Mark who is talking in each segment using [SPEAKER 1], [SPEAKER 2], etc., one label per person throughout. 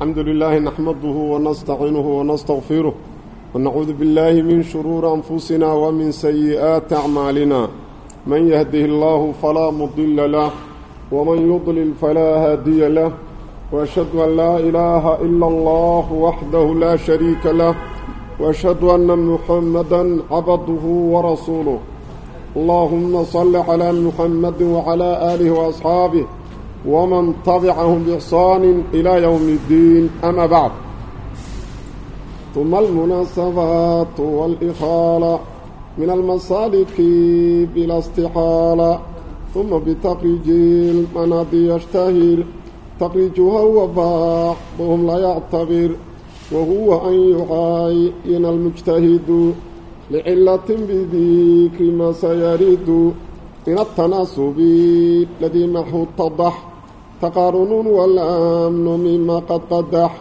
[SPEAKER 1] الحمد لله نحمده ونستعينه ونستغفره ونعوذ بالله من شرور أنفسنا ومن سيئات أعمالنا من يهده الله فلا مضل له ومن يضلل فلا هادي له وأشهد أن لا إله إلا الله وحده لا شريك له وأشهد أن محمدا عبده ورسوله اللهم صل على محمد وعلى آله وأصحابه ومن تبعهم بإحسان إلى يوم الدين أما بعد ثم المناسبات والإخالة من المسالك بلا استحالة ثم بتخريج المناضي يشتهر تخريجها وبعضهم لا يعتبر وهو أن يعاين المجتهد لعلة بذكر ما سيرد من التناسب الذي محو اتضح تقارن والأمن مما قد قدح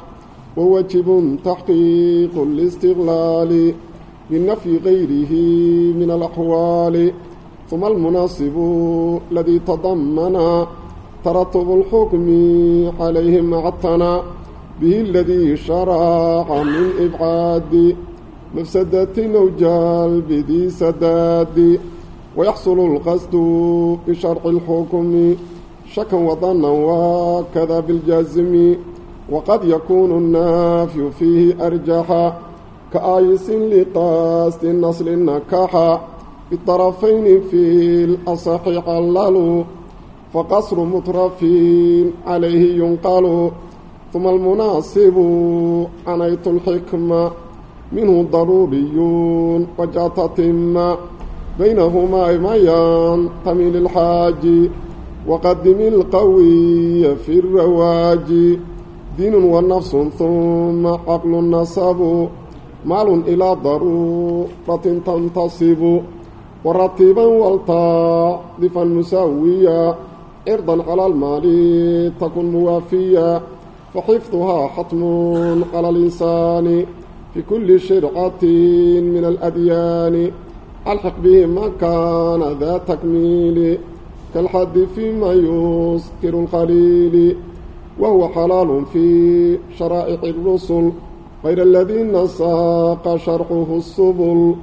[SPEAKER 1] ووجب تحقيق الاستغلال بالنفي غيره من الأحوال ثم المناسب الذي تضمن ترتب الحكم عليه مع التنا به الذي شرع من إبعاد مفسدة أو جلب ذي سداد ويحصل القصد بشرع الحكم شكا وظنا وكذا بالجازم وقد يكون النافي فيه أرجحا كآيس لقاست النصل النكاحا بالطرفين في الأصح عللوا فقصر مترفين عليه ينقل ثم المناسب عنيت الحكمة منه ضروري وجات تم بينهما ما ينتمي للحاج وقدم القوي في الرواج دين ونفس ثم عقل نصب مال إلى ضرورة تنتصب ورتبا والطاضفا مساويا إرضا على المال تكن موافيا فحفظها حتم على الإنسان في كل شرعة من الأديان ألحق به ما كان ذا تكميل كالحد فيما يسكر القليل وهو حلال في شرائع الرسل غير الذين ساق شرحه السبل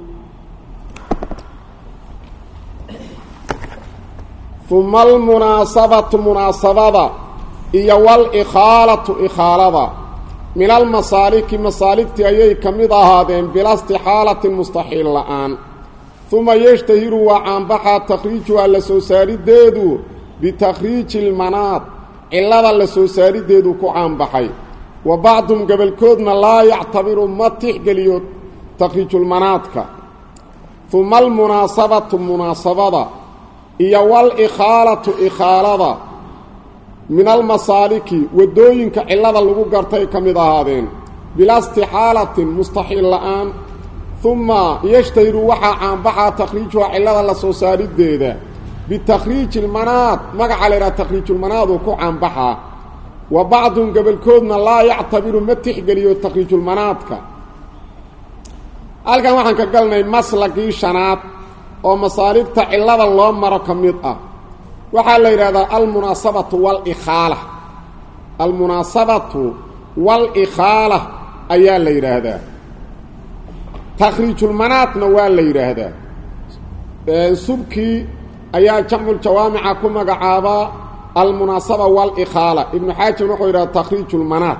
[SPEAKER 1] ثم المناسبة مناسبة إيا والإخالة إخالة من المصالك مصالكتي أيي كمد هذين بلا استحالة مستحيل الآن ثم يشتهر وعنبحا تخريجها لسوساري ديدو بتخريج المناط إلا لسوساري ديدو كعنبحي وبعضهم قبل كودنا لا يعتبر متح قليوت تخريج المناطك ثم المناسبة مناسبة إيا والإخالة إخالة من المصالك ودوينك إلا لغو قرتي كمد هذين بلا استحالة مستحيل الآن ثم يشتهر وحا عن بحا تخريجها علada la soo saarideeda بتخريج المناط مقع لنا تخريج المناط وكو عن بحا وبعضهم قبل كودنا لا يعتبر متحقليو تخريج المناطك halkan waxaan ka galnay maslakii shanaad oo masaalibta cilada loo maro ka mid ah waxaa la yidhahdaa almunaasabatu walikhaala almunaasabatu walikhaala ayaa la yidhaahdaa takhriijulmanaadna waa la yidhaahdaa subkii ayaa jamculjawaamica ku magacaabaa almunaasaba walikhaala ibnu xaajim wuxuu yidhahda takhriijulmanaad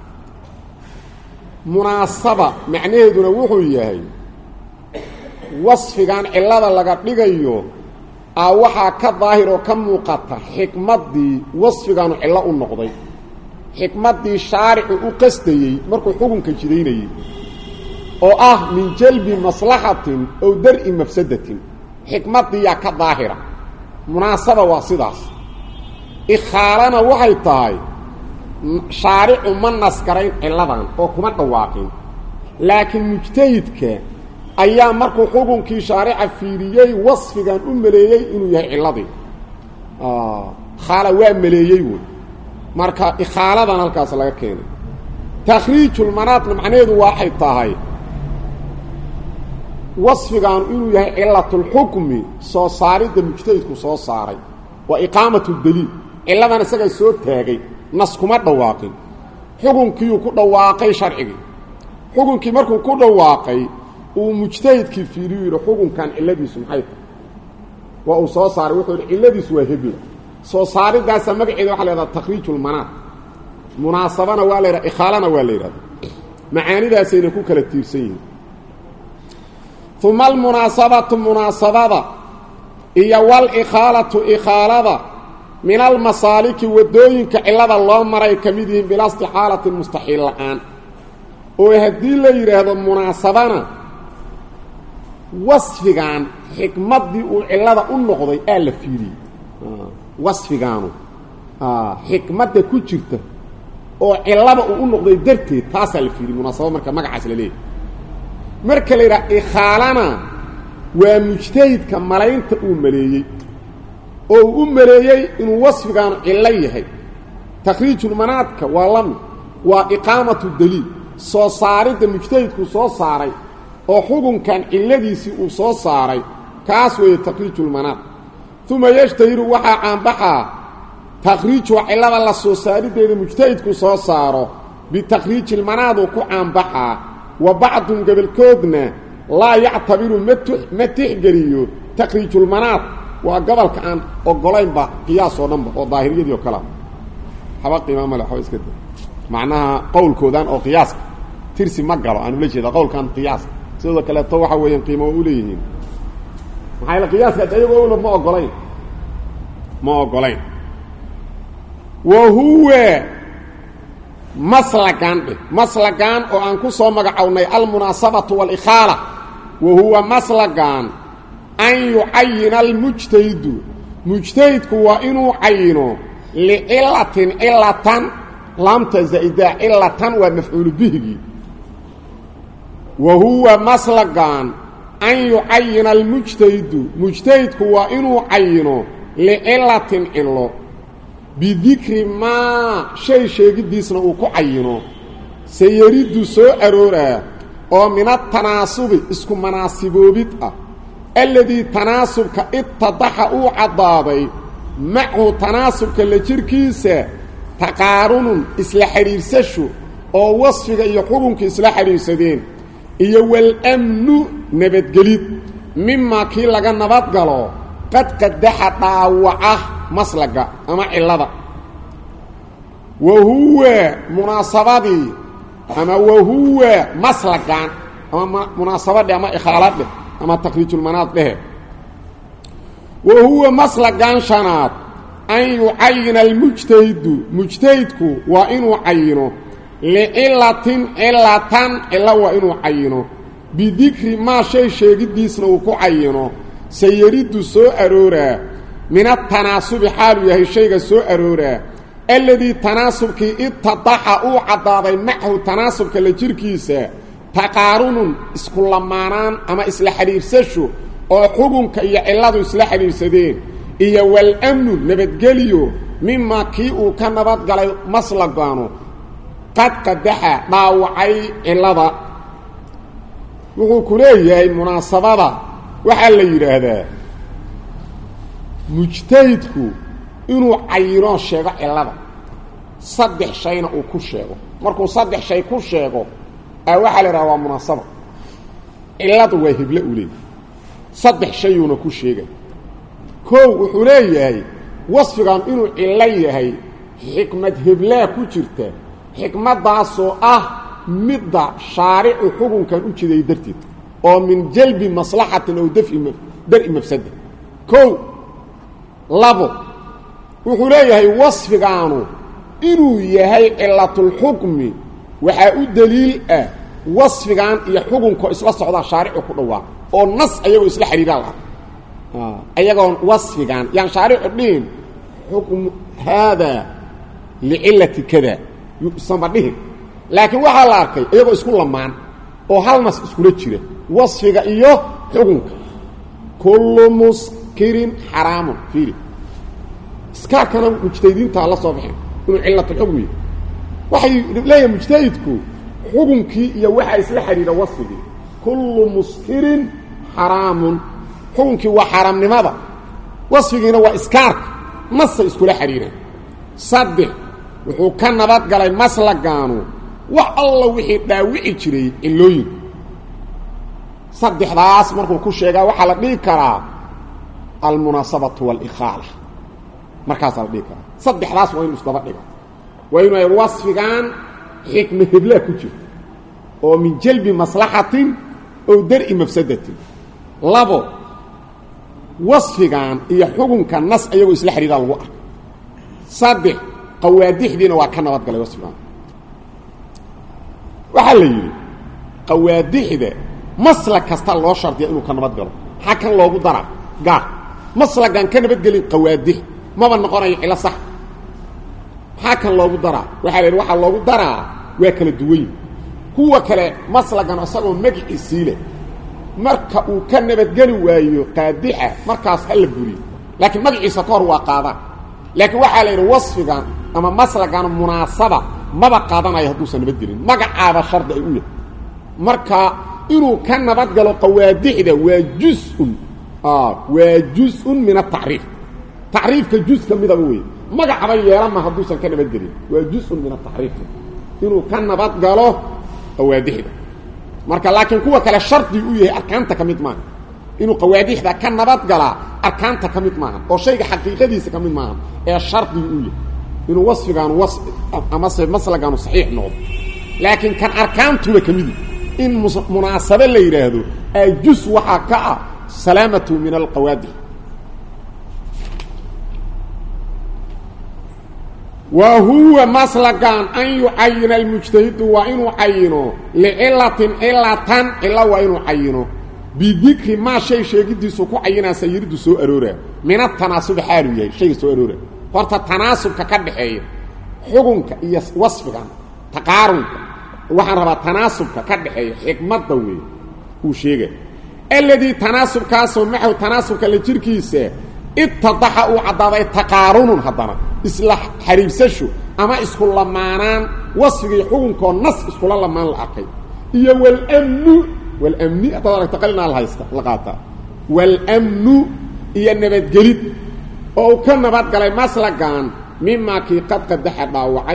[SPEAKER 1] munaasaba macnaheeduna wuxuu yahay wasfigan cillada laga dhigayo a waxaa ka daahir oo ka muuqata xikmaddii wasfigaanu cillo u noqday xikmaddii shaaricu u qastayey markuu xukunka jidaynayey oo ah min jalbi maslaxatin ow dar-i mafsadatin xikmaddiiyaa ka daahira munaasaba waa sidaas ikhaalana waxay tahay shaaricu ma naskarayn cilladan oo kuma dhawaaqin laakiin mujtahidka ayaa markuu xukunkii shaarica fiiriyey wasfigan u maleeyey inuu yahay cilladii khaala waa maleeyey wey marka ikhaaladan halkaas laga keenay takhriijulmanaadna macnaheedu waxay tahay wasfigaanu inuu yahay cilatulxukmi soo saaridda mujtahidku soo saaray waa iqaamatu daliil cilladan isagaa soo taagay nas kuma dhawaaqin xukunkiiuu ku dhawaaqay sharcigii xukunkii markuu ku dhawaaqay uu mujtahidkii fiiriyu yidhi xukunkan cilladiisu maxay tahay waa uu soo saaray wuxuu yidhi cilladiisu waa hebla soo saaridaasa magaceeda waxa la yhahdaa takhriijulmanaad munaasabana waa la yidhaha ikhaalana waa la yidhahda macaanidaasayna ku kala tiirsan yihiin uma almunaasabatu munaasabada iyo walikhaalatu ikhaalada min almasaaliki waddooyinka cillada loo maray ka mid yihiin bilaa istixaalatin mustaxiil la-aan oo haddii la yidhaahdo munaasabana wasfigan xikmaddii uu cillada u noqday aa la fiiriyey wasfigaanu xikmadda ku jirta oo cillada uu u noqday darteed taasaa la fiiriyey munaasaba marka magacaas la leeyahy marka la yidhaha ikhaalana waa mujtahidka malaynta uu maleeyey oo uu u maleeyey inuu wasfigaanu cillo yahay takhriijulmanaadka waa lami waa iqaamatu daliil soo saaridda mujtahidku soo saaray oo xukunkan cilladiisii uu soo saaray kaas weeye takhriijulmanaad uma yashtahiru waxaa caanbaxaa takhriijuha cillada la soo saariddeeda mujtahidku soo saaro bitakhriijilmanaaduu ku caanbaxaa wa bacdun gobolkoodna laa yactabiru ma tixgeliyo takhriijulmanaad waa gobolka aan ogolaynba qiyaas oo dhanba oo daahiriyadii oo kalea haba qiima male waxba iska da macnaha qowlkoodan oo qiyaaska tirsi ma galo aan ula jeeda qowlkan qiyaaska sidoo kaleeto waxa weeyaan qiimo waa u leeyihiin maxaa yaele qiyaaska ayagoo ula ma ogolayn ma ogolayn wa huwa maslagan dheh maslagan oo aan ku soo magacownay almunaasabatu walikhaala wa huwa maslagan an yucayina almujtahidu mujtahidku waa inuu cayino licilatin cilatan laamta zaa'idaa cilatan waa mafcuulu bihigii wa huwa maslagan an yucayina almujtahidu mujtahidku waa inuu cayino licilatin cilo bidikri maa shay sheegiddiisna uu ku cayino sayariddu soo arooraa oo min atanaasubi isku manaasiboobid ah alladii tanaasubka itadaxa uu caddaaday machu tanaasubka la jirkiisa taqaarunun isla xidhiirsasho oo wasfiga iyo xukunka isla xidhiirsadeen iyo walamnu nabadgelid mimaa kii laga nabadgalo qad qadaxa dhaawaca maslaga ama cillada wa huwa munaasabadii ama wa huwa maslagan ama munaasabadhe ama ikhaaladheh ama takhriijulmanaad dhehe wa huwa maslagan shanaad an yucayina almujtahidu mujtahidku waa inuu cayino licilatin cilatan cilo waa inuu cayino bidikri maa shay sheegiddiisna uu ku cayino sayariddu soo arooraa min atanaasubi xaaluu yahay shayga soo arooraa alladii tanaasubkii itadaxa uu caddaaday machu tanaasubka la jirkiisa taqaarunun isku lamaanaan ama isla xidhiirsasho oo xukunka iyo cilladu isla xidhiirsadeen iyo walamnu nabadgeliyo mimaa kii uu ka nabadgalay maslagaanu qad qadaxa dhaawacay cillada wuxuu ku leeyahay munaasabada waxaa la yidhaahdaa mujtahidku inuu cayinoo sheego cillada saddex shayna uu ku sheego markuu saddex shay ku sheego a waxaa la yidhaha waa munaasaba cilladu waa heble uu leeyahay saddex shayuuna ku sheegay kow wuxuu leeyahay wasfigan inuu cillo yahay xikmad heblaa ku jirta xikmaddaasoo ah midda shaaricu xukunkan u jiday darteed oo min jalbi maslaxatin ow daf'i dar-i mafsada kow labo wuxuu leeyahay wasfigaanu inuu yahay cilatulxukmi waxaa u daliil ah wasfigan iyo xukunko isla socdaa shaaricu ku dhawaaq oo nas ayagoo isla xidhiiraa laha ayagoon wasfigan yaan shaaricu dhihin xukmu haadaa licilati kada yusanba dhihin laakiin waxaa la arkay iyagoo isku lamaan oo hal nas iskula jira wasfiga iyo xukunka kullu muskirin xaraamun fiiri iskaarkana mujtahidiintaa la soo baxeen inuu cilatulxukmi waxay leeyahay mujtahidku xukunkii iyo waxaa isla xidhiidha wasfigii kullu muskirin xaraamun xukunkii waa xaaraamnimada wasfigiina waa iskaarka nasay iskula xidhiidhaan saddex wuxuu ka nabadgalay maslagaanu wax alla wixii dhaawici jiray cilooyinku saddexdaas markuu ku sheegaa waxaa la dhihi karaa almunaasabatu waاlkhaala markaasaa la dhihi karaa saddexdaas waa inu isdaba dhiga waa inu ay wasfigan xikma heblaa ku jirto oo min jalbi maslaxatin ow dar-i mafsadatin labo wasfigan iyo xukunka nas ayagoo isla xidhiiraa lagu arka saddex qawaadixdiina waa ka nabadgalay wasfigan waxaa la yidhi qawaadixda maslag kasta loo shardiya inuu ka nabad galo maxaa kan loogu daraa gaar maslagaan ka nabadgelin qawaadix maba noqonayo cilo sax maxaa kan loogu daraa waxaa la yidhi waxaa loogu daraa waa kala duwayn kuwa kale maslagan isagoo magiciisii leh marka uu ka nabadgeli waayo qaadixa markaas ha la buriyo laakiin magaciisa ka hor waa qaadaan laakiin waxaa la yidhi wasfigan ama maslagan munaasaba maba qaadanayo hadduusan nabadgelin magacaaba shardi ay u yahay marka inuu ka nabadgalo qawaadixda waa jus-un waa jus-un min atacriif tacriifka jus ka midaba wey magacaba yeelama hadduusan ka nabadgelin waa jus-un min atacriif inuu ka nabadgalo qawaadixda marka laakiin kuwa kale shardi u yahay arkaanta ka mid maaha inuu qawaadixda ka nabadgalaa arkaanta ka mid maaha oo shayga xaqiiqadiisa ka mid maaha ee shardi u yahay inuu wasfigaanu was amase maslagaanu saxiix noqdo laakiin kan arkaantuba ka midi in munaasabe la yidhaahdo ajus waxaa ka ah salaamatu min alqawaadix wa huwa maslagan an yucayina almujtahidu waa inuu cayino licilatin cilatan cilo waa inuu cayino bidikri maa shay sheegidiisu ku cayinaa sayiridu soo aroora min atanaasubi xaalu yahay shayga soo aroora horta tanaasubka ka dhaxeeya xukunka iyo wasfigan taqaarunka waxaan rabaa tanaasubka ka dhaxeeya xikmadda weey uu sheegay alladii tanaasubkaasoo maxaw tanaasubka la jirkiisa itadaxa uu caddaaday taqaarunun haddana isla xariibsasho ama isku lamaanaan wasfigii xukunkoo nas iskula lamaan la arkay iyo walmnu walmni haddaad aragta qalinaa la haysta la qaataa walmnu iyo nabadgelid oo uu ka nabadgalay maslagan mimaa kii qad qadaxa dhaawacay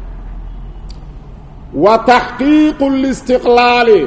[SPEAKER 1] wa taxqiiqu listiqlaali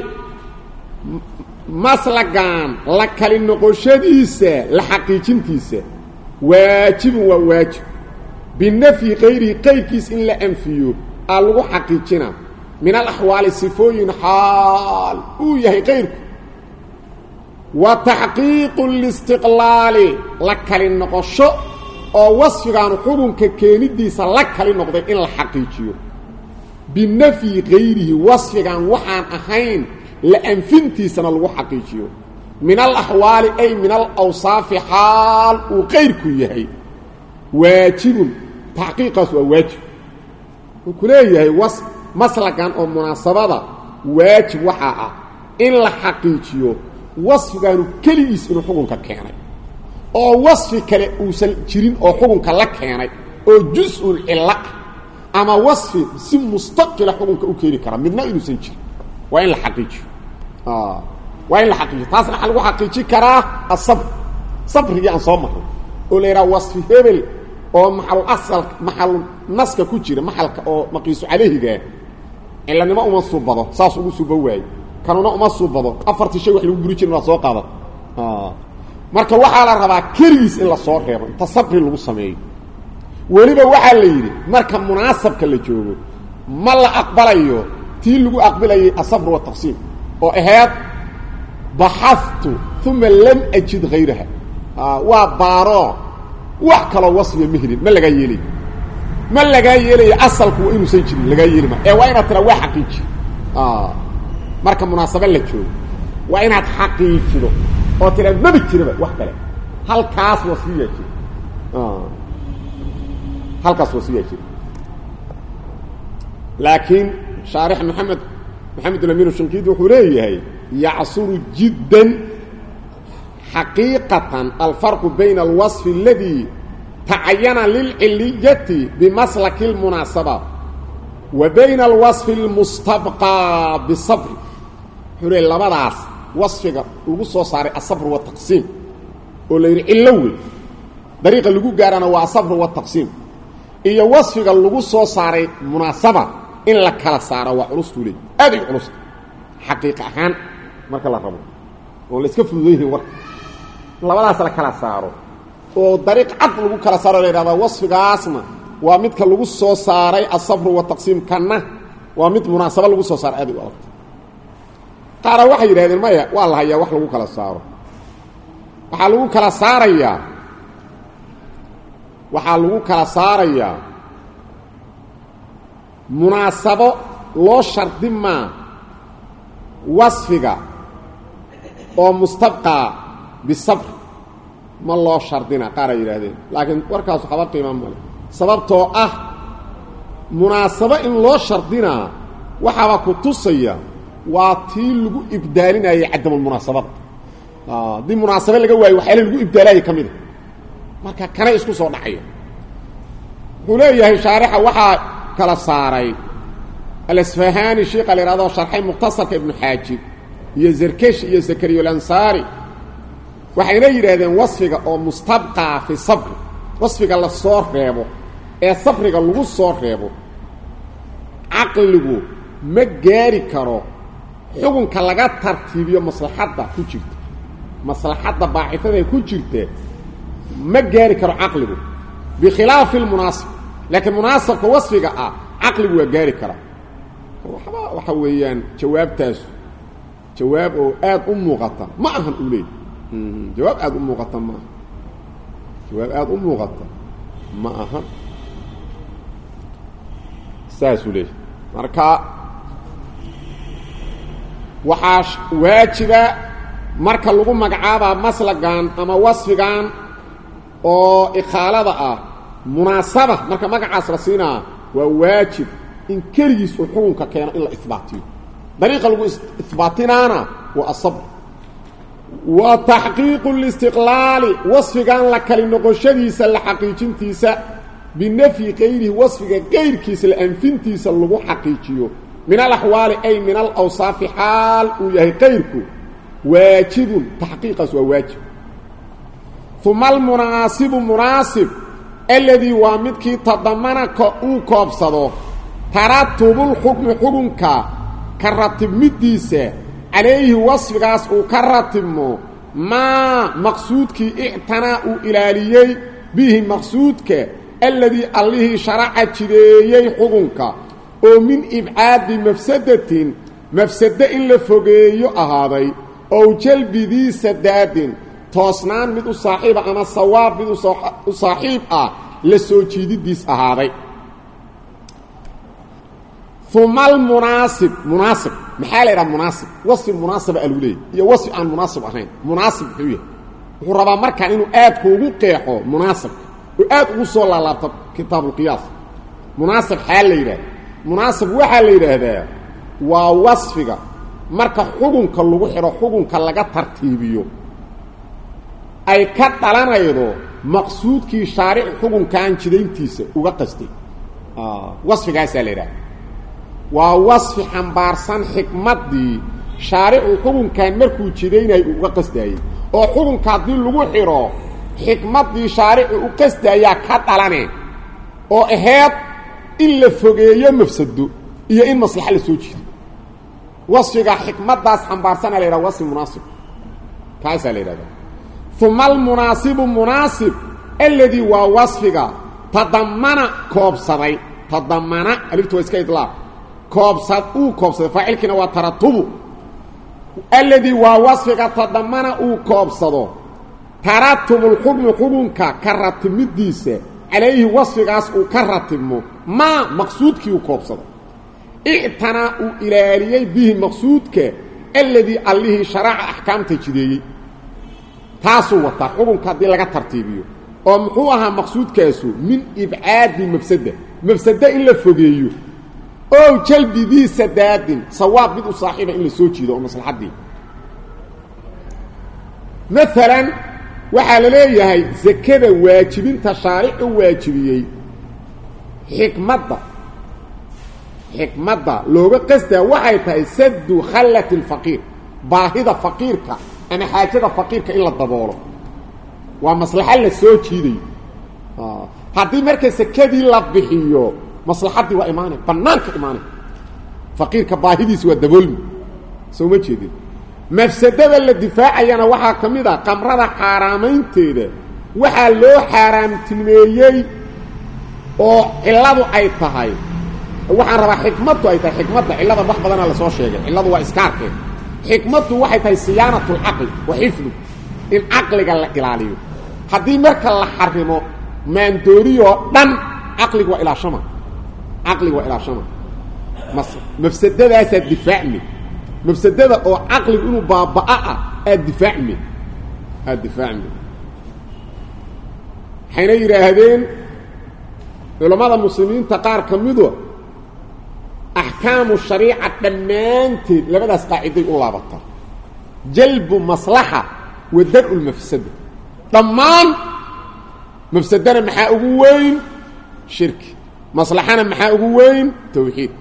[SPEAKER 1] maslagan la kali noqoshadiisa la xaqiijintiisa waajibun waa waajib binafyi kayrihi qayrkiis in la anfiyo aa lagu xaqiijina min alaxwaali sifooyin xaal uu yahay qayrku wa taxqiiqu listiqlaali la kali noqosho oo wasfigaanu xukunka keenidiisa la kali noqday in la xaqiijiyo binafyi kayrihi wasfigan waxaan ahayn la anfintiisana lagu xaqiijiyo min alaxwaali ay min alawsaafi xaal uu qayrku yahay waajibun taxqiiqaas waa waajib wuxuu ku leeyahay was maslagan oo munaasabada waajib waxaa ah in la xaqiijiyo wasfigaanu keligiis inuu xukunka keenay oo wasfi kale uusan jirin oo xukunka la keenay oo jus-un cillo ah ama wasfi si mustaqila xukunka u keeni kara midna inuusan jirin waa in la xaqiijiyo waa in la xaqiijiyo taasna waxaa lagu xaqiijin karaa asabr sabrigii aan soo marray oo la yidhaha wasfi hebel oo maxalu asal maxalu naska ku jira maxalka oo maqiisu calayhigaa cilanimo uma suubado saas ugu suuba waaye kanuna uma suubado afartii shay wax lagu guri jirin waa soo qaada marka waxaa la rabaa keligiis in la soo reebo inta sabri lagu sameeyo weliba waxaa la yidhi marka munaasabka la joogo ma la aqbalayo tii lagu aqbilayay asabr wataqsiim oo ahayd baxaftu uma lam ajid hayraha waa baaro wax kaloo wasfiya ma helin ma lagaa yeelay ma lagaa yeelayo asalku waa inuusan jirin lagaa yeeli ma ee waa inaad tiraa waa xaqiiji marka munaasabe la joogo waa inaad xaqiijido oo tiraa maba jiraba wax kale halkaas wasfiyaa jira halkaas wasfiyaa jira laakiin shaarix maxamed maxamed ulamin shankiidi wuxuu leeyahay yacsuru jiddan xaqiiqatan alfarqu bayna alwaصfi اladii tacayana lilciliyati bimaslaki اlmunaasaba wa bayna alwaصfi اlmustabqaa bisabri wuxuu leey labadaas wasfiga lagu soo saaray asabr wataqsiim oo la yidhi cillo wey dariiqa lagu gaarana waa asabr wataqsiim iyo wasfiga lagu soo saaray munaasaba in la kala saaro waa culustuu leey aad ay culusta xaqiiq ahaan marka la rabo oon la iska fududan yihin warka labadaas la kala saaro oo dariiq cad lagu kala saaro la yidhahdaa wasfigaasna waa midka lagu soo saaray asafru wataqsiim kanna waa mid munaasabo lagu soo saaray aad ay u adagta qaara waxay yidhahdeen maya waa la hayaa wax lagu kala saaro waxaa lagu kala saarayaa waxaa lagu kala saarayaa munaasabo loo shardi maa wasfiga oo mustabqaa bisabr ma loo shardina qaara yidhaahdeen laakiin warkaas waxaba qiima male sababtoo ah munaasabo in loo shardinaa waxaaba ku tusaya waa tii lagu ibdaalinayay cadamulmunaasabada haddii munaasabe laga waayo waxyaala lagu ibdaalaya ka mida marka kanay isku soo dhacayo wuxuu leeyahay shaarixa waxaa kala saaray alasfahani sheika la yhahdo sharxay mukhtasarka ibnu xaajib iyo zerkesh iyo zakariyulansaari waxayna yidhaahdeen wasfiga oo mustabqaa fi sabri wasfiga la soo reebo ee sabriga lagu soo reebo caqligu ma gaari karo xukunka laga tartiibiyo maslaxadda ku jirta maslaxadda baaxifada ku jirta ma gaari karo caqligu bikhilaafi lmunaasib laakiin munaasabka wasfiga ah caqligu waa gaari karaa waxba waxa weeyaan jawaabtaasu jawaab oo aad u muuqata ma ahan uu leey jawaab aada u muuqata ma aha jawaab aada u muuqata ma ahan saasuu leeyahy marka waxaa waajiba marka lagu magacaabaa maslagan ama wasfigan oo ikhaalada ah munaasaba marka magacaas la siinaa waa waajib in keligiis uu xukunka keeno in la isbaatiyo dariiqa lagu isbaatinaana waa asabr wa taxqiiqu listiqlaali wasfigan la kali noqoshadiisa la xaqiijintiisa binafyi kayrihi wasfiga kayrkiisa la anfintiisa lagu xaqiijiyo min alaxwaali ay min alawsaafi xaal uu yahay kayrku waajibun taxqiiqaas waa waajib uma almunaasibu munaasib aladii waa midkii tadamana uu koobsado taratubulxukmi xukunka ka ratibmidiisa calayhi wasfigaas uu ka ratibmo maa maqsuudkii ictanaa uu ilaaliyey bihi maqsuudka alladii allihii sharaca jideeyey xukunka oo min ibcaadi mafsadatin mafsado in la fogeeyo ahaaday ow jalbidii sadaadin toosnaan mid u saaxiiba ama sawaab mid u saaxiib ah la soo jiididiis ahaaday uma almunaasib munaasib maxaa la yidhaha munaasib wasfi munaasiba a lagu leeyay iyo wasfi aan munaasib ahayn munaasib muxuu yahay wuxuu rabaa markaan inuu aad kuugu qeexo munaasibka oo aad ugu soo laalaabto kitaabuulqiyaas munaasib xaa la yidhahda munaasib waxaa la yidhaahdaa waa wasfiga marka xukunka lagu xidho xukunka laga tartiibiyo ay ka dhalanaydo maqsuudkii shaarici xukunkaan jidayntiisa uga qastay wasfigaasaa la yidhahda waa wasfi xambaarsan xikmaddii shaaricu xukunkan markuu jidaynayay uga qasdaayey oo xukunka haddii lagu xidho xikmaddii shaarici u qasdaayaa ka dhalane oo aheed in la fogeeyo mafsado iyo in maslaxa la soo jiido wasfiga xikmaddaas xambaarsanaa la yidhaha wasfi munaasib kaasaa la yidhahda uma almunaasibu munaasib alladii waa wasfiga tadamana koobsaday tadamana aliftu waa iska idlaaq koobsad uu koobsaday faacilkiina waa taratubu alladii waa wasfiga tadamana uu koobsado taratubulxukmi xukunka ka ratibmidiisa calayhi wasfigaas uu ka ratibmo maa maqsuudkii uu koobsado ictanaa uu ilaaliyey bihi maqsuudka alladii allihii sharaca axkaamta jideeyey taasuu wataa xukunka haddii laga tartiibiyo oo muxuu ahaa maqsuudkaasu min ibcaadi mafsada mafsado in la fogeeyo ow jalbidii sadaadin sawaab mid u saaxiiba in la soo jiido oo maslaxaddii maalan waxaa la leeyahay zakada waajibinta shaaricu waajibiyey xikmadda xikmadda looga qastaa waxay tahay saddu khallati alfaqiir baahida faqiirka ama xaajada faqiirka in la daboolo waa maslaxo la soo jiidayo haddii marka sekadii la bixiyo maslaxaddii waa imaanay bannaanka imaanay faqiirka baahidiisi waa daboolmi soo ma jeedin mafsadada la difaacayana waxaa ka mid a qamrada xaaraamaynteeda waxaa loo xaaraamtilmeeyey oo cilladu ay tahay waxaan rabaa xikmaddu ay tahay xikmadda cilladan wax badanaa lasoo sheegay cilladu waa iskaarkeed xikmaddu waxay tahay siyaanatu lcaqli wa xifdu in caqliga la ilaaliyo haddii marka la xarimo maandooriyoo dhan caqliga waa ilaashama caqliga waa ilaashama mas mafsadadaasaa difaacmi mafsadada oo caqligu inuu baabaa ah aad difaacmi aad difaacmi waxayna yidhaahdeen culammada muslimiinta qaar ka midu axkaamu shariica dhammaanteed labadaas qaaciday u laabataa jalbu maslaxa wa dar-u lmafsada dhammaan mafsadana maxaa ugu weyn shirki maslaxana maxaa ugu weyn tawxiid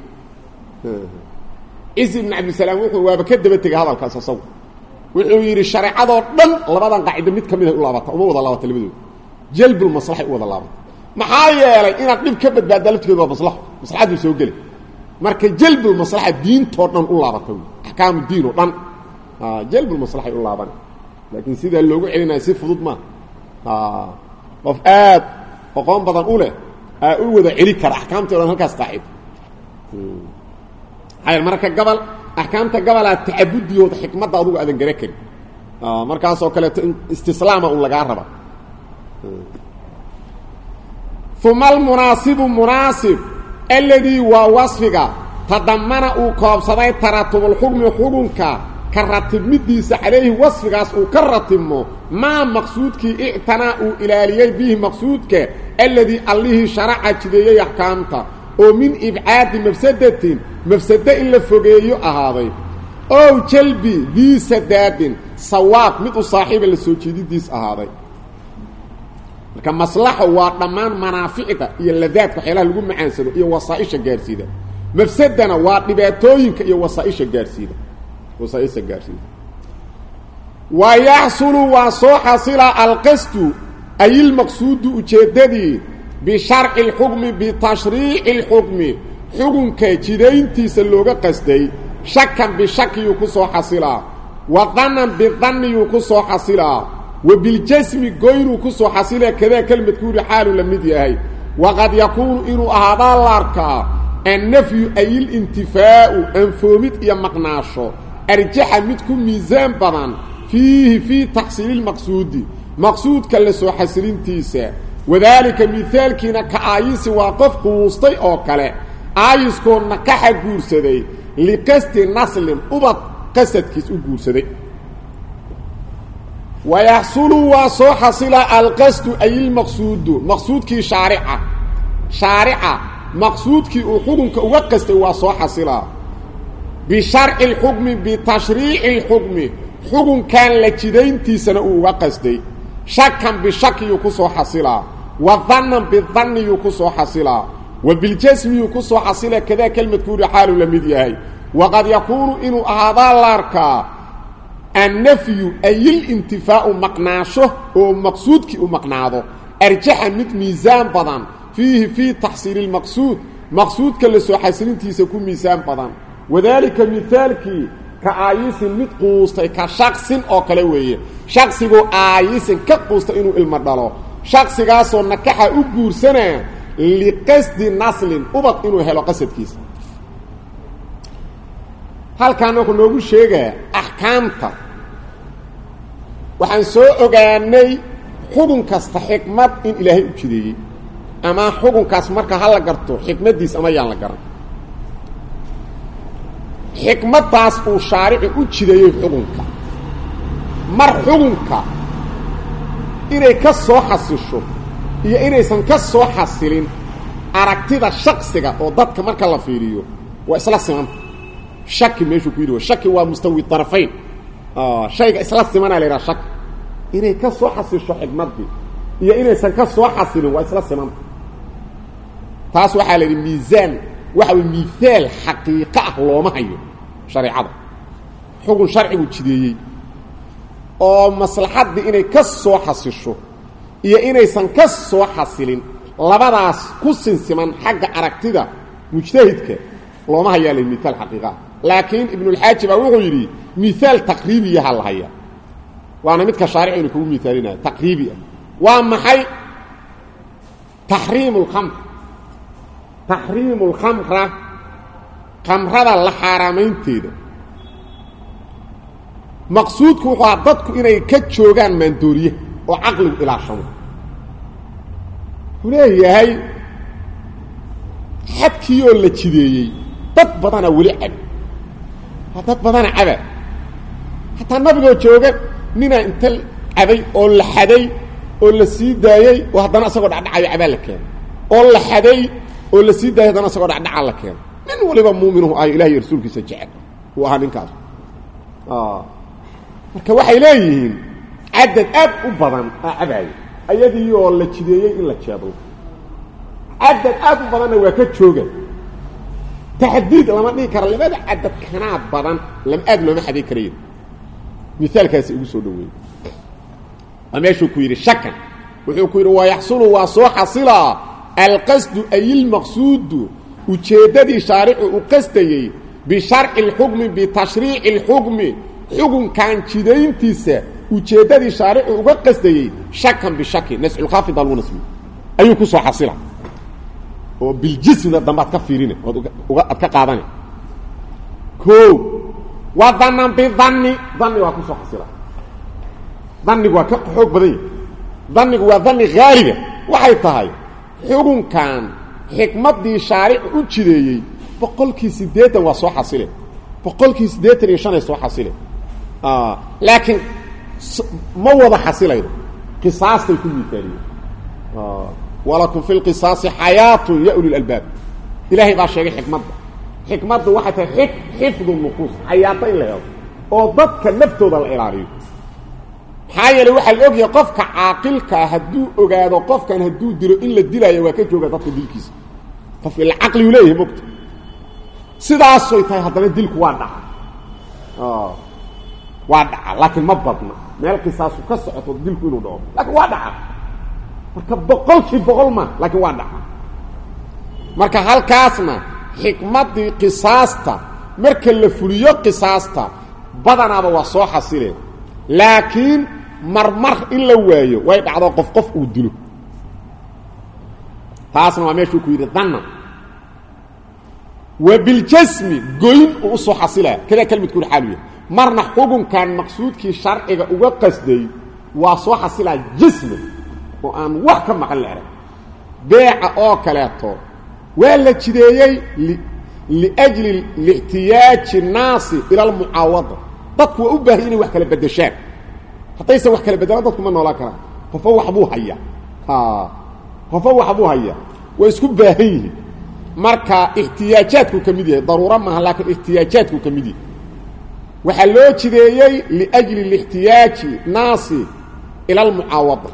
[SPEAKER 1] cizi ibn cabdisalaam wuxuu waaba ka daba tegay hadalkaas asagu wuxuu yidhi shareecadoo dhan labadan qaacido mid ka mid ay u laabata uma wada laabata labadooda jalbulmaslaxay u wada laabata maxaa yeelay inaad dhib ka badbaaddaa laftigeeda waa maslaxo maslaxaduu soo gelay marka jalbulmaslaxa diintoo dhan u laabata wy axkaamu diin oo dhan jalbulmaslaxay u laabana laakiin sidaa loogu celinaya si fudud maa qof aad aqoon badan u leh aa u wada celi kara axkaamtii o dhan halkaas qaacido maxaa marka gabal axkaamta gabalaa tacabudiyooda xikmadda adugu aadan gara karin markaasoo kaleeto istislaama un lagaa raba uma almunaasibu munaasib alladii waa wasfiga tadamana uu koobsaday taratubulxukmi xukunka ka ratibmidiisa calayhi wasfigaas uu ka ratibmo maa maqsuudkii ictanaa uu ilaaliyey bihi maqsuudka alladii allihii sharaca jideeyey axkaamta oo min ibcaadi mafsadatin mafsado in la fogeeyo ahaaday ow jalbi dii sadaadin sawaab mid u saaxiiba la soo jeedidiis ahaaday marka maslaxo waa dhammaan manaaficda iyo ladaadka waxyaalaha lagu macaansado iyo wasaaisha gaarsiida mafsadana waa dhibaatooyinka iyo wasaaisha gaarsiida wasaaisha gaarsiida wa yaxsulu waa soo xasila alqasdu ay ilmaqsuudu ujeeddadii bisharci اlxukmi bitashriici اlxukmi xukunka jidayntiisa looga qasday shakan bishakiyuu ku soo xasilaa wa danan bidaniyuu ku soo xasilaa wa biljasmi goynuu ku soo xasilaa kadaa kelmadkuuri xaalu la mid yahay waqad yakuunu inuu ahaadaa la arkaa annafyu ayilintifaa'u anfoomid iyo maqnaasho arjaxa mid ku miisaan badan fiihi fii taxsiili lmaqsuudi maqsuudka la soo xasilintiisa wadaalika mihaalkiina ka aayisi waa qof quustay oo kale aayiskoo nakaxa guursaday liqasdi naslin ubad qasadkiis u guursaday wayaxsulu waa soo xasila alqasdu ay ilmaqsuudu maqsuudkii shaarica shaarica maqsuudkii uu xukunka uga qastay waa soo xasilaa bisharci اlxukmi bitashriici اlxukmi xukunkan la jidayntiisana uu uga qasday shakan bishakiyuu ku soo xasilaa wa danan bidaniyuu ku soo xasilaa wa biljasmiyuu ku soo xasila kadaa kelmadkuuri xaalu la mid yahay waqad yakuunu inuu ahaadaa la arkaa annafyu ayilintifaau maqnaasho oo maqsuudkii u maqnaado arjaxa mid miisaan badan fiihi fii taxsiili lmaqsuud maqsuudka la soo xasilintiisa ku miisaan badan wadaalika mihaalkii ka aayisin mid quustay ka shaksin oo kale weeye shaksigoo aayisin ka quusta inuu ilmo dhalo shaksigaasoo nakaxa u guursanaa liqasdi naslin ubad inuu helo qasadkiisa halkaan wuxuu noogu sheegaa axkaamta waxaan soo ogaanay xukun kasta xikmad in ilaahay u jideeyey ama xukunkaas marka ha la garto xikmaddiis ama yaan la garan xikmaddaas uu shaarici u jideeyey xukunka mar xukunka inay ka soo xasisho iyo inaysan ka soo xasilin aragtida shaksiga oo dadka marka la fiiriyo waa isla simanta shaki meeshuu ku yidhi shaki waa mustawi darafayn shayga isla simanaa la yidhaha shaki inay ka soo xasisho xikmaddii iyo inaysan ka soo xasilin waa isla simanta taas waxaa la yidhi miisaan waxa way mihaal xaqiiqo ah looma hayo shareecada xukun sharcigu jideeyey oo maslaxaddii inay ka soo xasisho iyo inaysan ka soo xasilin labadaas ku sinsiman xagga aragtida mujtahidka looma hayaalay miaal xaqiiqaa laakiin ibnulxaaji baa wuxuu yidhi miaal taqriibiyaha la hayaa waana midka shaaricaynu kugu miaalinayo taqriibi ah waa maxay taxriimu lkamr taxriimu lkhamra khamrada la xaaraamaynteeda maqsuudku wuxuu aha dadku inay ka joogaan maandooriye oo caqligu ilaashamo wuxuu leeyahay xadkii oo la jideeyey dad badana weli cab dad badana caba hataa nabigoo jooga ninaa inta cabay oo la xaday oo la sii daayey oo haddana isagoo dhacdhacayo cabaa la keenay oo la xaday oo la sii daayay haddana isagoo dhacdhacaa la keenay nin waliba muuminuhu ay ilahi iyo rasuulkiisa jecel uu ahaa ninkaas marka waxay leeyihiin cadad aad u badan aa cabaayo ayadii oo la jideeyey in la jeedlo cadad aad u badanna waa ka jooga taxdiid lama dhihi kara labada cadad kanaa badan lam aad looma xaday karayo miaalkaasi ugu soo dhaweeyey waa meeshuu ku yidhi shakan wuxuu ku yidhi wayaxsulu waa soo xasilaa alqasdu ay ilmaqsuudu ujeeddadii shaaricu u qasdayey bisharci اlxukmi bitashriici اlxukmi xukunkan jidayntiisa ujeeddadii shaaricu uga qasdayey shakan bishaki nasculkhaafid algu nasbi ayuu ku soo xasila oo biljismna dambe ad ka fiirina ood uga ad ka qaadana o wa danan bidanni dani waa kusoo xasila danigu waa ka xoog badan yahy danigu waa dani haaliba waxay tahay xukunkan xikmaddii shaaricu u jideeyey boqolkii siddeetan waa soo xasile boqolkii siddeetan iyo shanay soo xasile laakiin ma wada xasilaydo qisaastay ku miaaliyeen walakum fi lqisaasi xayaatun ya uli lalbaab ilaahay baa sheegay xikmadda xikmaddu waxay tahay xi xifdu nufuus xayaato in la helo oo dadka naftooda la ilaaliyo maxaa yeeley waxaa la ogyahay qofka caaqilkaa hadduu ogaado qofkan hadduu dilo in la dilaayo waa ka jooga dadka dilkiisa qof ila caqligu leeyahay mogta sidaasoy tahay haddana dilku waa dhaca waa dhaca laakiin ma badna meel qisaasu ka socoto dilku inuu dhaco laakiin waa dhaca marka boqolkii boqol ma laakiin waa dhaca marka halkaasna xikmaddii qisaasta marka la fuliyo qisaasta badanaaba waa soo xasileen laakiin marmar in la waayo way dhacdo qof qof uu dilo taasna waa meeshuu ku yidhi danna wa biljasmi goyn uu usoo xasilaa kadaa kelmadkuuri xaalu yahay marna xukunkan maqsuudkii sharciga uga qasday waa soo xasilaa jasmi oo aan wax ka maqan la arag beeca oo kaleeto waa la jideeyey liajli lixtiyaaji naasi ila almucaawada dadku waa u baahay inay wax kala bedeshaan haddaysan wax kala bedelaan dadku ma noolaan karaan qofo waxbuu hayaa qofo waxbuu hayaa waa isku baahan yihiin marka ixtiyaajaadku ka mid yahay daruuro maaha laakiin ixtiyaajaadku ka mid yahay waxaa loo jideeyey liajli lixtiyaaji naasi ila almucaawada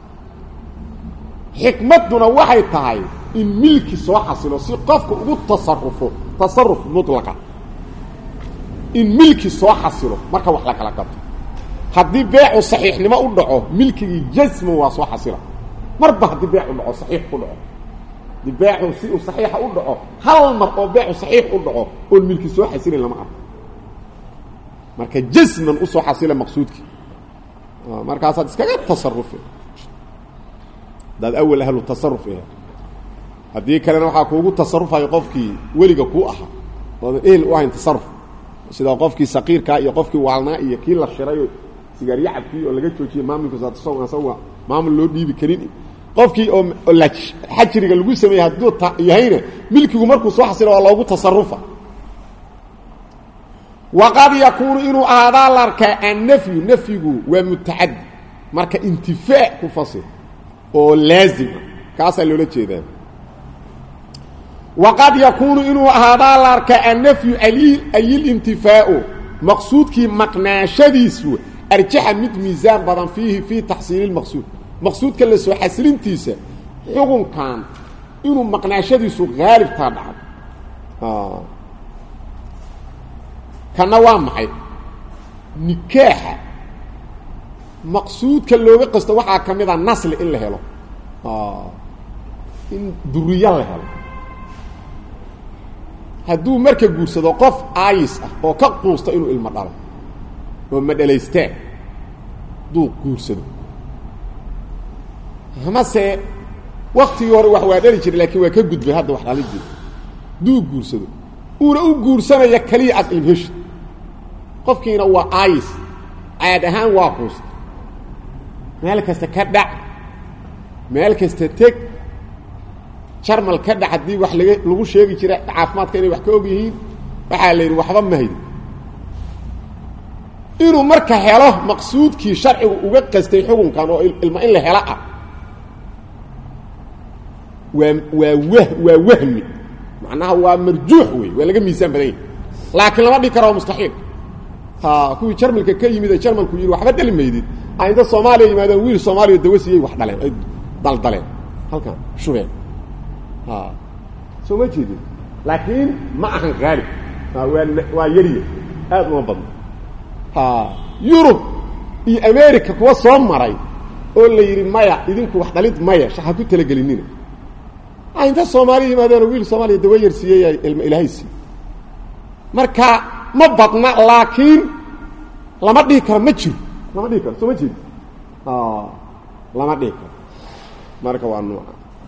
[SPEAKER 1] xikmadduna waxay tahay in milki soo xasilo si qofka ugu tasarufo tasaruf mutlaqa in milki soo xasilo marka wax la kala gato haddii beecu saxiixnimo u dhaco milkigii jasman waa soo xasila marba haddii beecu dhaco saxiix ku dhaco haddii beecu si uu saxiixa u dhaco hal mar oo beecu saxiix u dhaco oon milki soo xasilin lama arko marka jasman usoo xasila maqsuudkii markaasaad iskaga tasarufi hadaad awal ahlu tasaruf ahe haddii kalena waxaa kuugu tasarufayo qofkii weliga kuu ahaa oodan ehel u ahayn tasaruf sida qofkii saqiirkaa iyo qofkii waalnaa iyo kii la shirayo sigaaryacabkii oo laga joojiyey maamulka isaga maamul loo dhiibi karin qofkii oo xajiriga lagu sameeyey hadduu yahayna milkigu markuu soo xasilo waa loogu tasarufa waqad yakuunu inuu ahaadaa la arkaa annafyu nafyigu waa mutacadi marka intifaac ku fasir oo laazima kaasaa loola jeedaa waqad yakuunu inuu ahaadaa la arkaa annafyu ayilintifaau maqsuudkii maqnaashadiisu arjaxa mid miisaan badan fiihi fii taxsiili lmaqsuud maqsuudka la soo xasilintiisa xukunkan inuu maqnaashadiisu haalibtaa dhacdo kana waa maxay nikaaxa maqsuudka looga qasto waxaa ka mid a nasli in la helo in duriyo la helo hadduu marka guursado qof aayis ah oo ka quusta inuu ilmo dhalo oo madhalaystaan hadduu guursado amase waktigii hore wax waa dhali jiray laakiin waa ka gudbay hadda wax dhalidii hadduu guursado uuna u guursanaya keliya aad ilmheshi qofkiina waa aayis caad ahaan waa quusta meel kasta ka dhac meel kasta teg jarmal ka dhac haddii wax laga lagu sheegi jira caafimaadka inay wax ka og yihiin waxaa la yidhi waxba ma haydi inuu marka helo maqsuudkii sharcigu uga qastay xukunkan oo ilma in la helo ah waa waa wah waa wahmi macnaha waa marjuux wey waa laga miisaan badan yahay laakiin lama dhigi karo waa mustaxiil ha kuwii jarmalka ka yimid ee jarmalku yidhi waxba dhali maydid a inta soomaaliya yimaadeen wiil soomaaliya dawasiyay wax dhaleen ay daldaleen halkan shubeen ha soo ma jeedin laakiin ma ahan haalib waa waa yariya aad uma badno ha yurub iyo america kuwa soo maray oo la yidhi maya idinku wax dhalid maya ha ku talagelinina a inta soomaaliya yimaadeenoo wiil soomaaliya dawa yarsiiyey ilma ilaahay sii marka ma badna laakiin lama dhihi karo ma jiro lama dhihi karo soo ma jeedi lama dhihi karo marka waa nuuca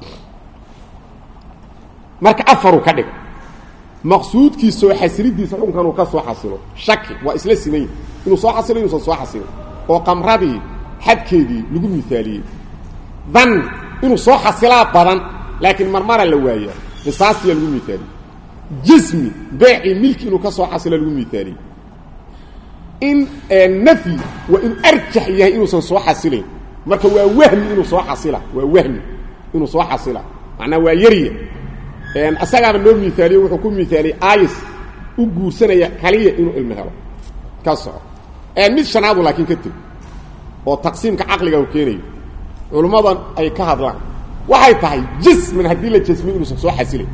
[SPEAKER 1] marka afaruu ka dhiga maqsuudkii soo xasilidiisa xukunkan uu ka soo xasilo shaki waa isla simanya inuu soo xasilo inuusan soo xasilin oo qamradii xadkeedii lagu miaaliyey dan inuu soo xasilaa badan laakiin marmara la waaya qisaasiya lagu miaaliyey jismi beecii milki inuu ka soo xasilo lagu miaaliyey in nafyi waa inuu arjax yahay inuusan soo xasilayn marka waa wahmi inuu soo xasila waa wahmi inuu soo xasila macnaa waa yarya asagaaba noo miaaliye wuxuu ku miaaliyey ayis u guursanaya kaliya inuu ilmo helo ka soco mid shanaadu laakiin ka teg oo taqsiimka caqliga u keenayo culummadan ay ka hadlaan waxay tahay jasman haddii la jasmiy inuusan soo xasilayn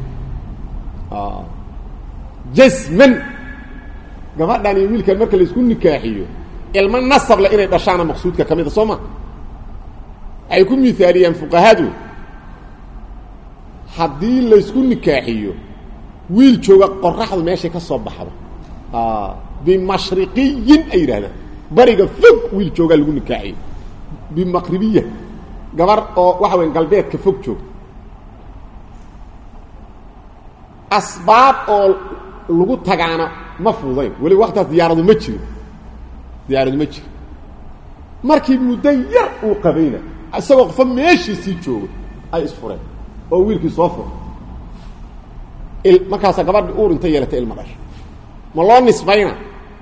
[SPEAKER 1] jasman gabadhan iyo wiilkan marka laisku nikaaxiyo ilmo nasable inay dhashaana maqsuudka ka mid a soo ma waxay ku miaaliyeen fuqahadu haddii laysku nikaaxiyo wiil jooga qoraxdu meeshay ka soo baxdo bimashriqiyin ay yidhahdaan bariga fog wiil joogaa lagu nikaaxiyo bimaqribiya gabar oo waxa weya galbeedka fog joogta asbaab oo lagu tagaana ma fududayn weli waktaas diyaaradu ma jirin diyaaradu ma jirin markii muddo yar uu qabayna isagoo qofa meeshiisii jooga ay isfureen oo wiilkii soo furay markaasa gabadhi uur inta yeelatay ilma dhasha ma loo nisbayna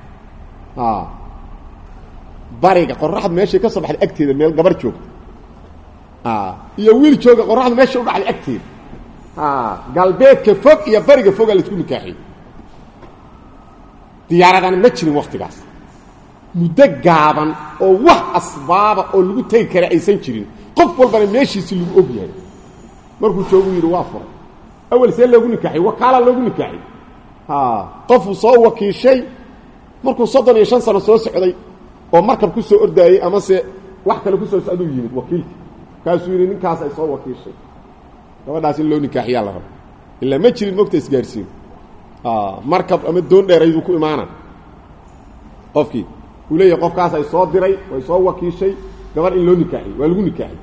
[SPEAKER 1] bariga qoraxdu meeshay ka soo baxday agteeda meel gabar joogta iyo wiil jooga qoraxdu meesha u dhacday agteeda galbeedka fog iyo bariga fogaa laisku nikaaxiyey diyaaradana ma jirin waktigaas muddo gaaban oo wax asbaaba oo lagu tegi kara aysan jirin qof walbana meeshiisi lagu og yahay markuu joogu yidhi waa furay awel see loogu nikaaxiy wakaalaa loogu nikaaxiy qofuu soo wakiishay markuu soddon iyo shan sano soo socday oo markab ku soo ordaayey amase wax kale kusoo socduu yimid wakiilka kaasuu yidhi ninkaas ay soo wakiishay gabadhaas in loo nikaaxiyaa la rabo ilaa ma jirin mogta isgaarsiin markab ama doon dheerayduu ku imaana qofkii uu leeyahay qofkaas ay soo diray way soo wakiishay gabadh in loo nikaaxiy waa lagu nikaaxiy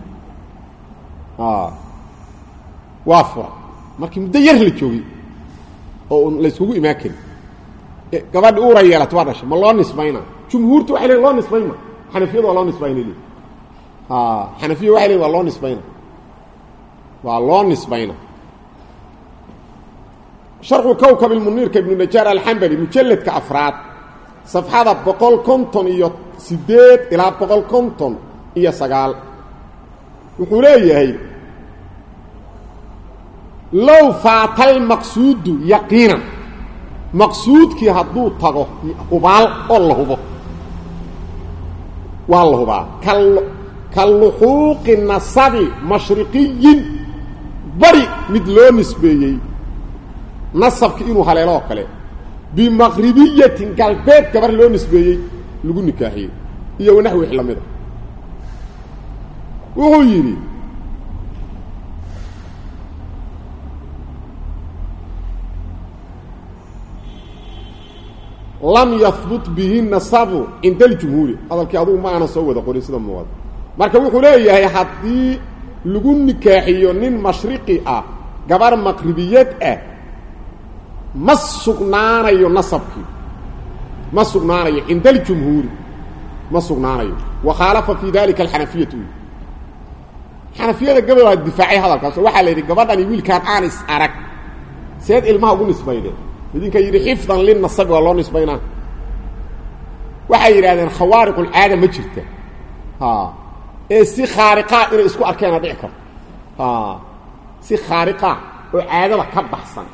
[SPEAKER 1] waa fura markii muddo yar la joogay oo la yskugu imaan karin gabadhi uura yeelata waa dhashay ma loo nisbayna jumhuurtu waxay leein loo nisbayma xanafiyadu waa loo nisbayna le xanafiya waxay lein waa loo nisbayna waa loo nisbayna sharxu kowkab ilmuniirka ibnu najaar alxambali mujalladka afraad safxada boqol konton iyo siddeed ilaa boqol konton iyo sagaal wuxuu leeyahay low faatal maqsuudu yaqiinan maqsuudkii hadduu tago hubaal oo la hubo waa la hubaa ka luxuuqi nasabi mashriqiyin bari mid loo nisbeeyey nasabki inuu haleelo oo kale bimaqribiyatin galbeed gabar loo nisbeeyey lagu nikaaxiyey iyo wanaxwi wix la mida wuxuu yidhi lam yahbut bihi nasabu cinda aljumhuuri hadalkii adugu ma aanan soo wada qorin sida muuqada marka wuxuu leeyahay haddii lagu nikaaxiyo nin mashriqi ah gabar maqribiyad ah ma sugnaanayo nasabkii ma sugnaanayo cinda aljumhuuri ma sugnaanayo wa khaalafa fii dalika alxanafiyatu xanafiyada gabadhaa difaacay hadalkaas oo waxaa la yidhi gabadhani wiilkaan aan is arag seed ilmaha ugu nisbayde idinka yidhi xifdan linasabi waa loo nisbaynaa waxay yidhahdeen khawaariqulcaada ma jirta ee si khaariqaa inay isku arkeena dhici karto si khaariqaa oo caadada ka baxsan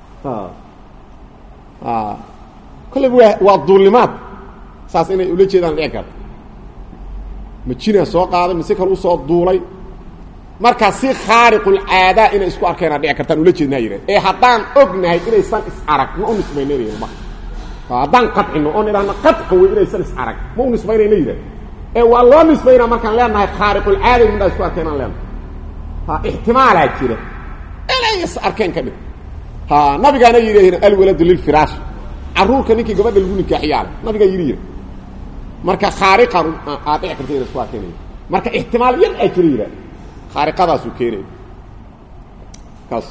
[SPEAKER 1] kolleyba waa waa duulnimaad saas inay ula jeedaan dhici karto majinaa soo qaaday mise kale usoo duulay markaa si khaariqulcaadaa inay isku arkeena dhici kartaan ula jeednaa yidhahd ee haddaan ognahay inaysan is arag ma u nisbaynayna ilma haddaan qadcino oon idhahno qadqa wey inaysan is arag ma u nisbaynayna yidhahd ee waa loo nisbaynaa markaan leenahay khaariqulcaada midhaa isku arkeen aan leenahay ha ixtimaalaa jira inay is arkeen ka dhig ha nabigaana yidhi alwaladu lilfiraash carruurka ninkii gabadha lagu nikaaxiyaale nabigaa yidhi yidhi marka khaariqan aad dhici karta ina isku arkeenaya marka ixtimaal yar aa jira yidhahd khaariqadaasuu keenaya kaas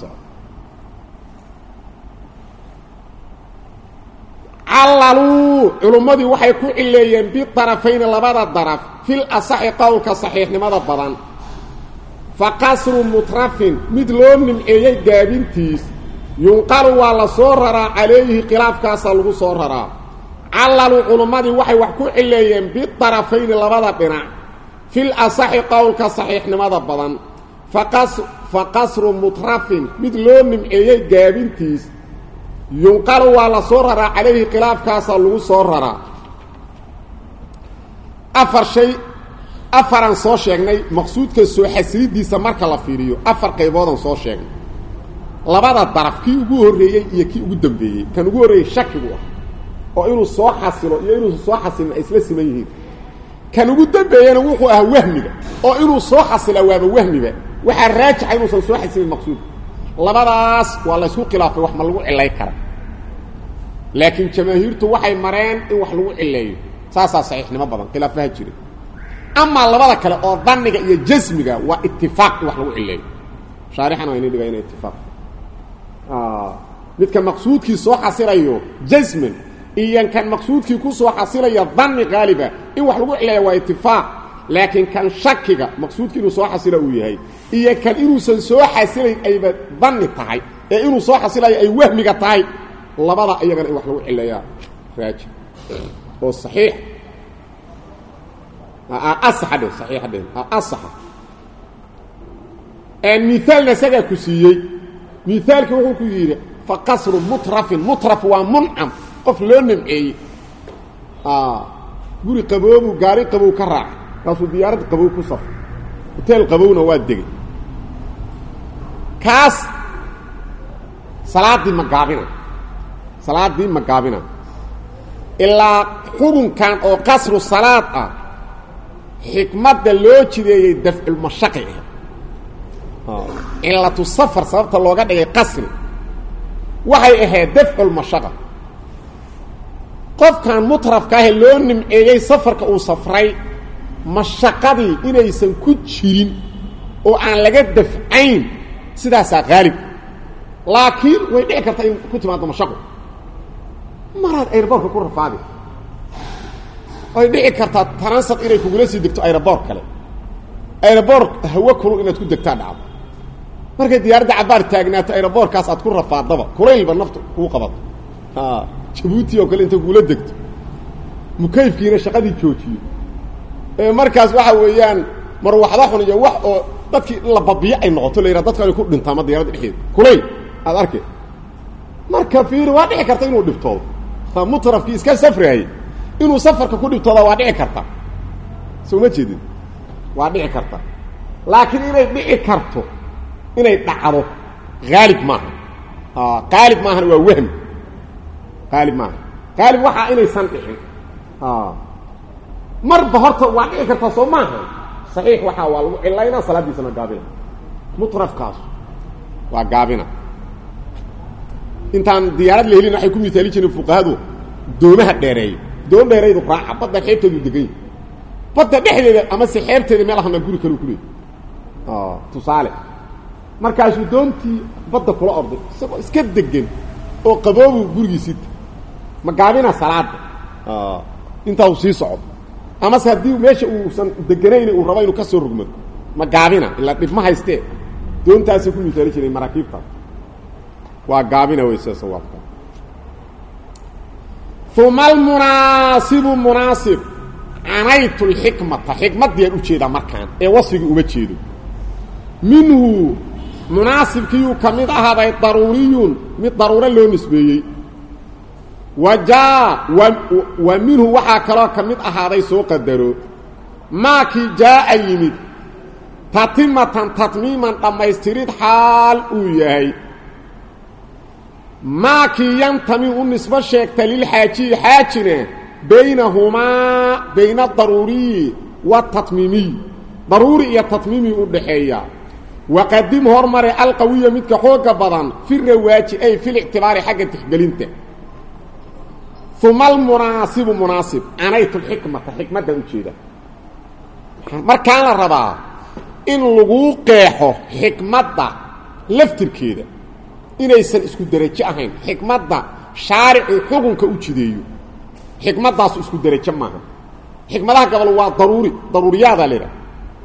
[SPEAKER 1] callaluu culummadii waxay ku cileeyeen bidarafayni labada daraf fil asaxi qowlka saxiixnimada badan fa qasru mutrafin mid loo nimceeyey gaabintiis yunqalu waa la soo raraa calayhi khilaafkaasaa lagu soo raraa callaluu culummadii waxay wax ku cileeyeen bidarafayni labada dhinac fil asaxi qowlka saxiixnimada badan fa qasru mutrafin mid loo nimceeyey gaabintiis yunqalu waa la soo raraa calayhi khilaafkaasaa lagu soo raraa afar shay afaraan soo sheegnay maqsuudka soo xasilidiisa marka la fiiriyo afar qayboodaan soo sheegnay labada daraf kii ugu horreeyey iyo kii ugu dambeeyey kan ugu horreeyey shakigu ah oo inuu soo xasilo iyo inuusan soo xasilin ay isla siman yihiin kan ugu dambeeyena wuxuu ahaa wahmiga oo inuu soo xasila waaba wahmiba waxaa raajixa inuusan soo xasilin maqsuudka labadaas waa la ysku khilaafay wax ma lagu cilay kara laakiin jamaahiirtu waxay mareen in wax lagu cileeyo saasaa saxiixnimo badan khilaafaha jira amaa labada kale oo daniga iyo jasmiga waa itifaaq in wax lagu cileeyo shaarixana waa ini dhiga ina itifaaq midka maqsuudkii soo xasilayo jasman iyo kan maqsuudkii ku soo xasilaya dani qaaliba in wax lagu cileeya waa itifaaq laakiin kan shakiga maqsuudki inuu soo xasila uu yahay iyo kan inuusan soo xasilayn ayba dani tahay ee inuu soo xasilayo ay wahmiga tahay labada iyagana in wax lagu cileeyaa raajib oo saxiix asaxa dhe saxiixa dhe asaxa miaalna isagaa ku siiyey miaalki wuxuu ku yidhi fa qasru mutrafin mutraf waa muncam qof loo nimceeyey guri qaboobu gaari qabow ka raaca kaasuu diyaarad qabow ku safray hoteel qabowna waa degay kaas salaaddii ma gaabina salaaddii ma gaabina ilaa xukunkan oo qasru salaad ah xikmadda loo jideeyey dafculmashaqi ah cilatu safar sababta looga dhigay qasri waxay ahayd dafculmashaqa qofkan mutrafka ahe loo nimceeyey safarka uu safray mashaqadii inaysan ku jirin oo aan laga dafcayn sidaasaa haalib laakiin way dhici kartaa in ku timaado mashaqo maraad airboortka ku rafaadi way dhici kartaa taransad inay kugula sii degto aeroboor kale aeroboor hawo kulul inaad ku degtaa dhacdo markay diyaaradda cabaar taagnaato aeroboorkaas aad ku rafaadaba kulaylba naftu kuu qabato jabuuti oo kale inta kugula degto mukayfkiina shaqadii joojiyo ee markaas waxa weeyaan marwaxda xun iyo wax oo dadkii la babiyo ay noqoto la yidhaha dadka ay ku dhintaa ma diyarada dhexdeeda kulayl aad arkay marka fiiri waa dhici karta inuu dhibtoodo mutrafkii iska safraayey inuu safarka ku dhibtooda waa dhici karta soo ma jeedin waa dhici karta laakiin inay dhici karto inay dhacdo haalib maaha qaalib maahana waa wahmi qaalib maaha qaalib waxaa inaysan dhicin marba horta waa dhici kartaa soo maaha saxiix waxaa waa lagu cilaynaa salaaddiisana gaabina mutrafkaas waa gaabina intaan diyaarad la helin waxay ku misaali jireen fuqahadu doomaha dheereeya doon dheeraydu raaca badda xeebteedu degan yahy badda dhexdeeda amase xeebteeda meel ahna guri kaleu ku leeyay tusaale markaasuu doontii badda kula orday isagoo iska degan oo qaboobu gurigiisita ma gaabina salaada intaa uu sii socdo amase haddii meesha uusan deganayn uu rabo inuu ka soo rogmado ma gaabina ilaa dhib ma haystee doontaasay ku misaali jiray maraakiibtaas waa gaabina wey sida sawaabka uma almunaasibu munaasib canaytu lxikmata xikmaddiyaan u jeedaa markaan ee wasfigii uma jeedo minhu munaasibkiiyuu ka mid ahaaday daruuriyun mid daruuro loo nisbeeyey wa jaa wa minhu waxaa kaloo ka mid ahaaday soo qadaro maakii jaa'a yimid tatimatan tatmiiman dhammaystirid xaal uu yahay maakii yantami u nisbo sheegta lilxaajiyi xaajina baynahumaa bayna adaruuriyi waatatmiimiy daruuri iyo tatmiimiy u dhaxeeya waqadim hormare alqawiya midka xooga badan fi rawaaji ay filictibaari xagga tixgelinta uma almunaasibu munaasib canaytu lxikmata xikmaddan u jeeda markaan la rabaa in laguu qeexo xikmadda laftirkeeda inaysan isku derajo ahayn xikmadda shaaricu xukunka u jideeyo xikmaddaasu isku derajo maaha xikmadaha gabal waa daruuri daruuriyaadaa la idhaha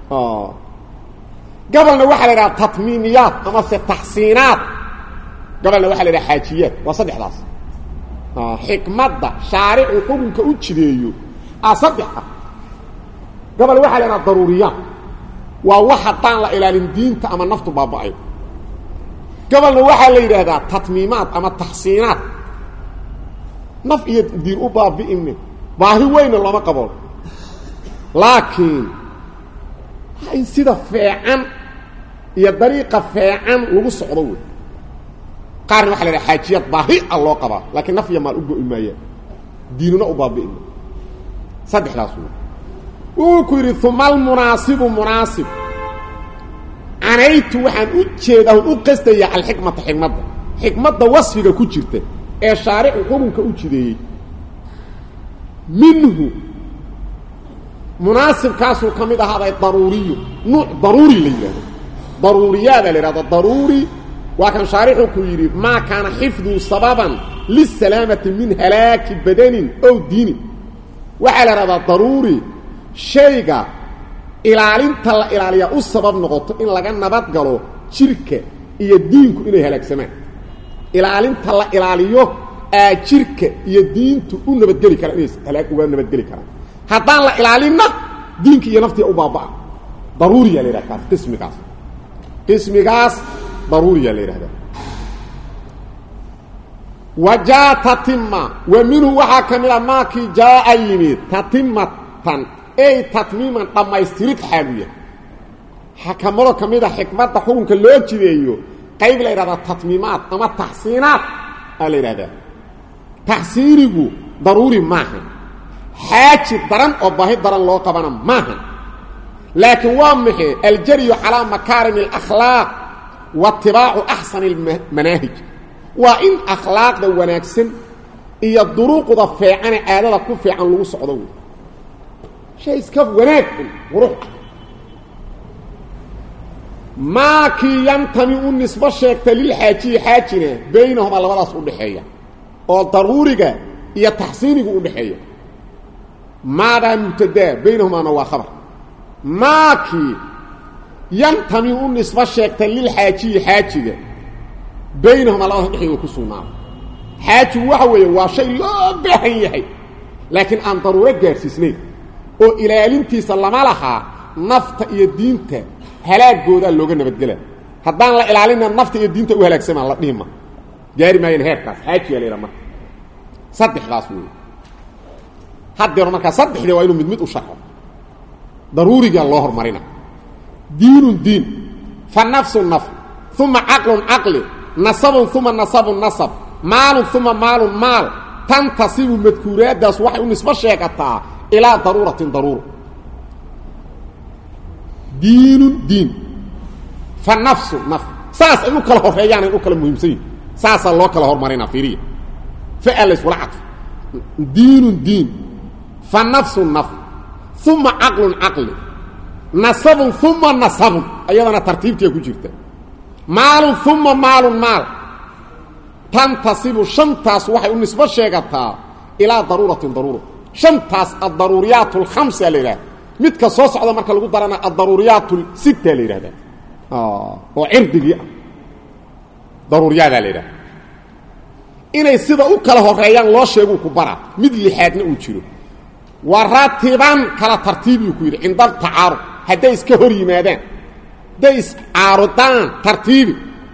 [SPEAKER 1] gabalna waxaa la idhaha tatmiimiyaad amase taxsiinaad gabalna waxaa la idhaha xaajiyaad waa saddexdaas xikmadda shaaricu xukunka u jideeyo a saddex ah gabal waxaa la idhaha daruuriyaad waa wax haddaan la ilaalin diinta ama naftu baaba'ay gabalna waxaa la yidhaahdaa tatmiimaad ama taxsiinaad naf iyo diin u baabi'ine baahi weyna looma qaboon laakiin in sida feecan iyo dariiqa feecan lagu socdo wey qaarna waxa la yidhaha xaajiyad baahi a loo qabaa laakiin naf iyo maal u go'i maayaan diinuna u baabi'ina saddexdaas wey wuu ku yidhi uma almunaasibu munaasib canaytu waxaan u jeedaa u qastaya alxikmata xikmadda xikmadda wasfiga ku jirta ee shaaricu xukunka u jideeyey minhu munaasibkaasuu ka mid ahaaday daruuriyu nuuc daruuri la yidhahdo daruuriyaada la yidhahdo daruuri waa kan shaarixu ku yidhi maa kaana xifduu sababan lisalaamati min halaaki badanin ow diinin waxaa la yidhahdaa daruuri shayga ilaalinta la ilaaliyaa u sabab noqoto in laga nabad galo jirka iyo diinku inay halaagsamaan ilaalinta la ilaaliyo aa jirka iyo diintu u nabadgeli karaan inay halaag uga nabadgeli karaan haddaan la ilaalinna diinka iyo naftiya u baaba'a daruuriyaa la yidhaha kaas qismigaas qismigaas daruuriyaa la yidhahdaa wa jaa tatima wa minhu waxaa ka mid a maakii jaa'a yimid tatimatan ey tatmiiman dhammaystirid xaaluya xakamado ka mid a xikmadda xukunka loo jideeyo qayb la yidhahdaa tatmiimaad ama taxsiinaad aa la yidhahdaa taxsiinigu daruuri maaha xaaji daran oo baahi daran loo qabana maaha laakiin waa maxe aljaryu calaa makaarim alakhlaaq wa itibaacu axsani almanaahij waa in akhlaaqda wanaagsan iyo duruuqda feecane caadada ku fiican lagu socdo wey shay iska wanaag un qurux maakii yantami u nisbo sheegta lilxaajiyi xaajina baynahumaa labadaas u dhaxeeya oo daruuriga iyo taxsiinigu u dhaxeeya maadaa mubtadaa baynahumaana waa khabar maakii yantami u nisbo sheegta lilxaajiyi xaajiga baynahumaa labadaas udhexeeya ku sugnaada xaajigu waxa weeye waa shay loo baahan yahay laakiin aan daruuro gaadhsiisnayn oo ilaalintiisa lama lahaa nafta iyo diinta halaagoodaa looga nabadgela haddaan la ilaalina nafta iyo diinta u halaagsamaan la dhihima gaari maayeen heerkaas xaajiyaa la yidhaha marka saddexdaas wey haddeer markaa saddexdee waa inuu mid mid u sharxo daruurigaa loo hormarina diinun diin fa nafsun naf uma caqlun caqli nasabun uma nasabun nasab maalun uma maalun maal tantasibu madkuuraaddaas waxay u nisbo sheegataa ilaa daruuratin daruura diinun diin fa nafsu naf saas ay u kala horeeyaan ay u kala muhiimsan yihin saasaa loo kala hormarina fiiriya fa laysula cadfo diinun diin fa nafsun naf uma caqlun caqli nasabun uma nasabun ayadana tartiibtiia ku jirta maalun uma maalun maal tantasibu shantaas waxay u nisbo sheegataa ilaa daruuratin daruura shantaas addaruuriyaat alkhamsa la yidhahda midka soo socda marka lagu darana addaruuriyaat lsita la yidhahda oo cirdigii ah daruuriyaadaa la yidhahda inay sida u kala horeeyaan loo sheeguu ku bara mid lixaadna uu jiro wa ratiban kala tartiibiyuu ku yidhi cinda tacaarud hadday iska hor yimaadaan hadday iscaarudaan tartiibi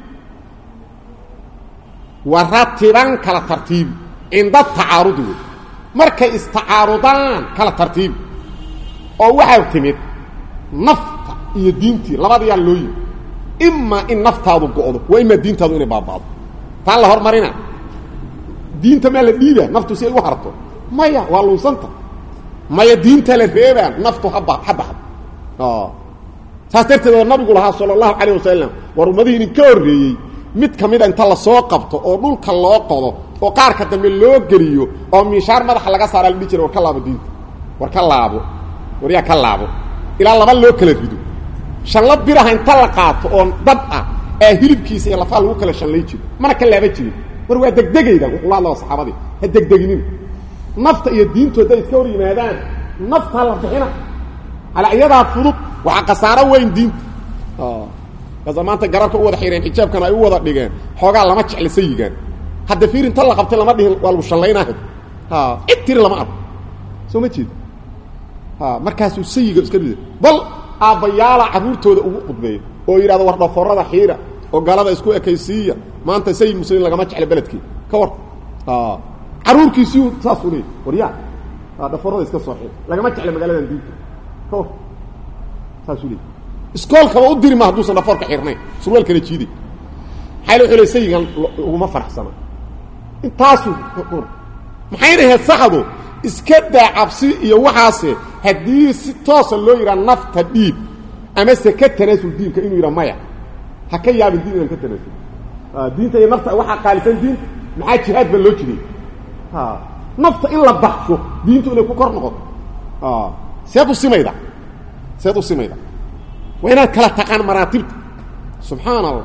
[SPEAKER 1] wa ratiban kala tartiibi cinda tacaarudi wey markay istacaarudaan kala tartiibi oo waxaa timid nafta iyo diintii labadayaa loo yimi imaa in naftaadu go'do waa imaa diintaadu inay baaba'do taa la hormarina diinta maa la dhiibaa naftu si ay u harto maya waa lunsanta maya diinta la reebaa naftu haba ha baxdo saas darteed oo nabigu lahaa sala allahu calayh wasalam war ummadihii idinka horreeyey mid ka mida inta lasoo qabto oo dhulka loo qodo oo qaarka dambe loo geliyo oo miishaar madaxa laga saara la dhihi jira war ka laabo diinta war ka laabo war yaa ka laabo ilaa laba loo kala rido shanla biraha inta la qaato oo dab ah ee hilibkiisa iyo lafaha lagu kala shanlay jiro mana ka laaba jirin war waa degdegayda wuxuu la hadlaa saxaabadii ha degdeginin nafta iyo diintu hadday iska hor yimaadaan naftaa la bixina ala iyadaa fudud waxaa khasaaro weyn diinta kaasa maanta gararka u wada xireen xijaabkana ay u wada dhigeen xoogaa lama jecla sayigaan hadda fiir inta la qabtay lama dhihin waa lagu shallaynaha cid tiri lama arko soo ma jeed markaasuu sayiga iska rida bal aabbayaala carruurtooda ugu qudbeeya oo yidhahdo war dhaforada xiira oo galada isku ekaysiiya maanta sayid muslimiin lagama jecla beledkii ka war carruurkiisiu saasuu leeyay war yaa dhaforada iska soo xiir lagama jecla magaaladan diinta ka war saasuu leeyay iskoolkaba u diri ma hadduusan dhafoorka xirnayn surwaalkana jiiday maxaa wuxuu le sayigan uguma faraxsana intaasuu maxayna ahayd saxdu iska daa cabsi iyo waxaase haddii si toosa loo yidhaha nafta dhiib amase ka tanaasul diinka inuu yidhaha maya ha ka yaabin diin inaan ka tanaasul diinta iyo nafta waxaa qaalisan diinta maxaa jihaad baa loo jiray nafta in la baxsho diintu inay ku kor noqoto seed u simayda seed u simayda waa inaad kala taqaan maraatibta subxaana allah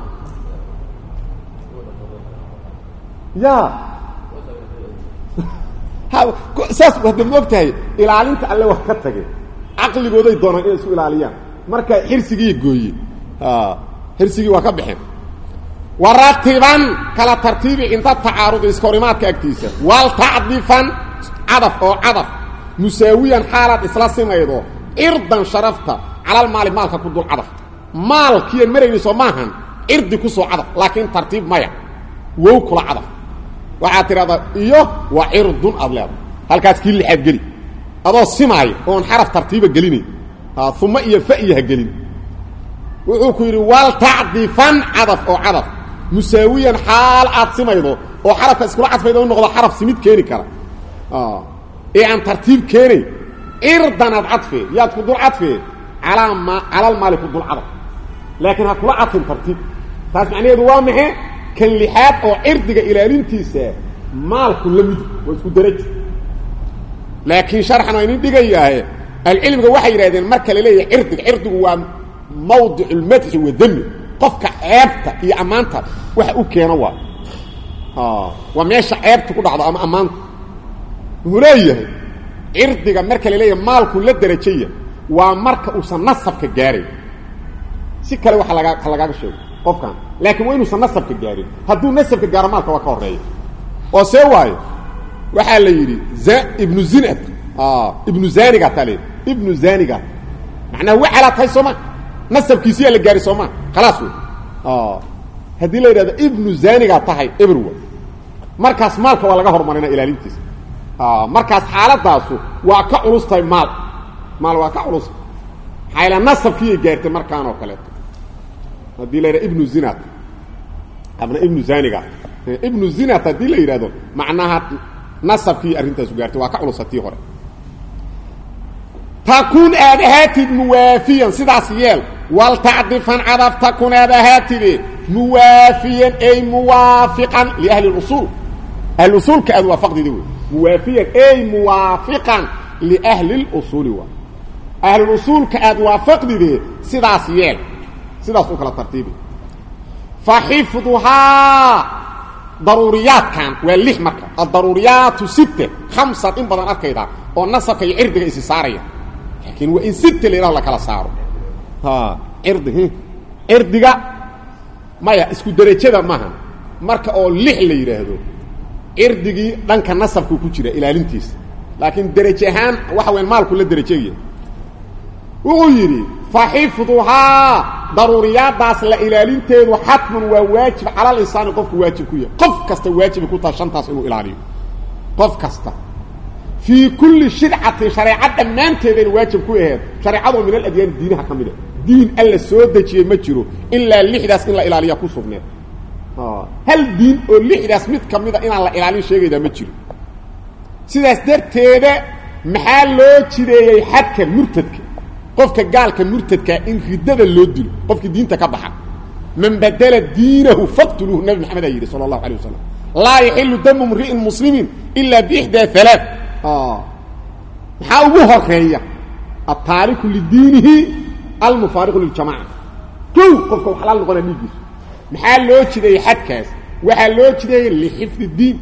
[SPEAKER 1] ya saas hadda ma og tahay ilaalinta alle wax ka tage caqligooday doonaan inay isku ilaaliyaan marka xirsigii gooye xirsigii waa ka baxeen waratiban kala tartiibi cinda tacaarudi iska horimaadka agtiisa waltacdifan cadaf oo cadaf musaawiyan xaalaad isla simaydo cirdan sharafta calal maali maalka ku dul cadaf maalkiian marayniso maahan cirdi ku soo cadaf laakiin tartiib maya wow kula cadaf waxaad tidhahdaa iyo waa cirdun aad leedahay halkaas kii lixaad geli adoo simaayo oon xaraf tartiiba gelinayn uma iyo faiyo ha gelin wuxuu ku yidhi waltacdifan cadaf oo cadaf musaawiyan xaal aad simaydo oo xarafka iskula cadfayda u noqdo xaraf simid keeni kara ee aan tartiib keenayn cirdan aad cadfee yaad ku dul cadfee alaa ma calal maali ku dul cadaf laakiin ha kula cadfin tartiib taas macnaheedu waa maxe kan lixaad oo cirdiga ilaalintiisa maalku la mid waa isku darajo laakiin sharxan waa inin dhigayaahe alcilmiga waxay yidhahdeen marka la leeyahay cirdiga cirdigu waa mawdic اlmadxi wadami qofka ceebta iyo ammaanta waxa u keeno waa waa meesha ceebta ku dhacdo ama ammaanta wuxuu leeyahay cirdiga marka la leeyahay maalku la derajaya waa marka uusan nasabka gaaray si kale waa laga ha lagaaga sheego qofkan laakiin waa inuusan nasabka gaarin hadduu nasabka gaaro maalka waa ka horeeya oo see waayo waxaa la yidhi ibnu zinad ibnu zaniga taa layidhi ibnu zaniga macnaha waxalaa tahay sooma nasabkiisiyaa la gaari sooma khalaas wey haddii la yidhahdo ibnu zanigaa tahay eberwa markaas maalka waa laga horumarina ilaalintiisa markaas xaaladaasu waa ka culus tahay maal maal waa ka culus maxaa yaele nasabkiiyay gaartay markaan oo kaleeto haddii la yidhahdo ibnu zinat abna ibnu zaniga ibnu zinat haddii la yidhahdo macnaha nasabkii arrintaasu gaartay waa ka culusa tii hore takun aad ahaatid muwaafiyan sidaas yeel waltacdifan cadaf takun aad ahaatide muwaafiyan ay muwaafiqan liahli اusuul ahlusuulka aad waafaqdida wey muwaafiyan ey muwaafiqan liahli lusuuli waa ahlusuulka aad waafaqdide sidaas yeel sidaas u kala tartiibi fa xifduhaa daruuriyaadkan waa lix marka adaruuriyaatu sitte khamsan in badan arkayda oo nasabka iyo cirdiga isi saaraya laakiin waa in sitte la yidhaho la kala saaro cirdi cirdiga maya isku derajada maaha marka oo lix la yidhaahdo cirdigii dhanka nasabku ku jira ilaalintiisa laakiin deraje ahaan waxa weyan maalku la derajegaya wuxuu yidhi fa xifduhaa daruuriyaadaas la ilaalinteedu xatmun waa waajib calal insaani qofku waajib ku yahay qof kasta waajibay ku taha shantaas inuu ilaaliyo qof kasta fii kulli shircatin shareeco dhammaanteedayna waajib ku aheed shareecadoo min aladyaani diinaha ka mid a diin alla soo dejiyey ma jiro ilaa lixdaas in la ilaaliya ku sugneed hal diin oo lixdaas mid ka mida inaan la ilaalin sheegaydaa ma jiro sidaas darteeda maxaa loo jideeyey xadka murtadka qofka gaalka murtadkaa in riddada loo dilo qofkii diinta ka baxa man badela diinahu faqtuluuhu nabi maxamed aa yidhi sala allahu alay wasalam laa yaxilu damu mri'in muslimin ilaa biixdaa alaa maxaa ugu horeeya altaariku lidiinihi almufaariqu liljamaca kow qofka wax laal noqonaa dhiiggiisu maxaa loo jideeyey xadkaas waxaa loo jideeyey lixifdi diin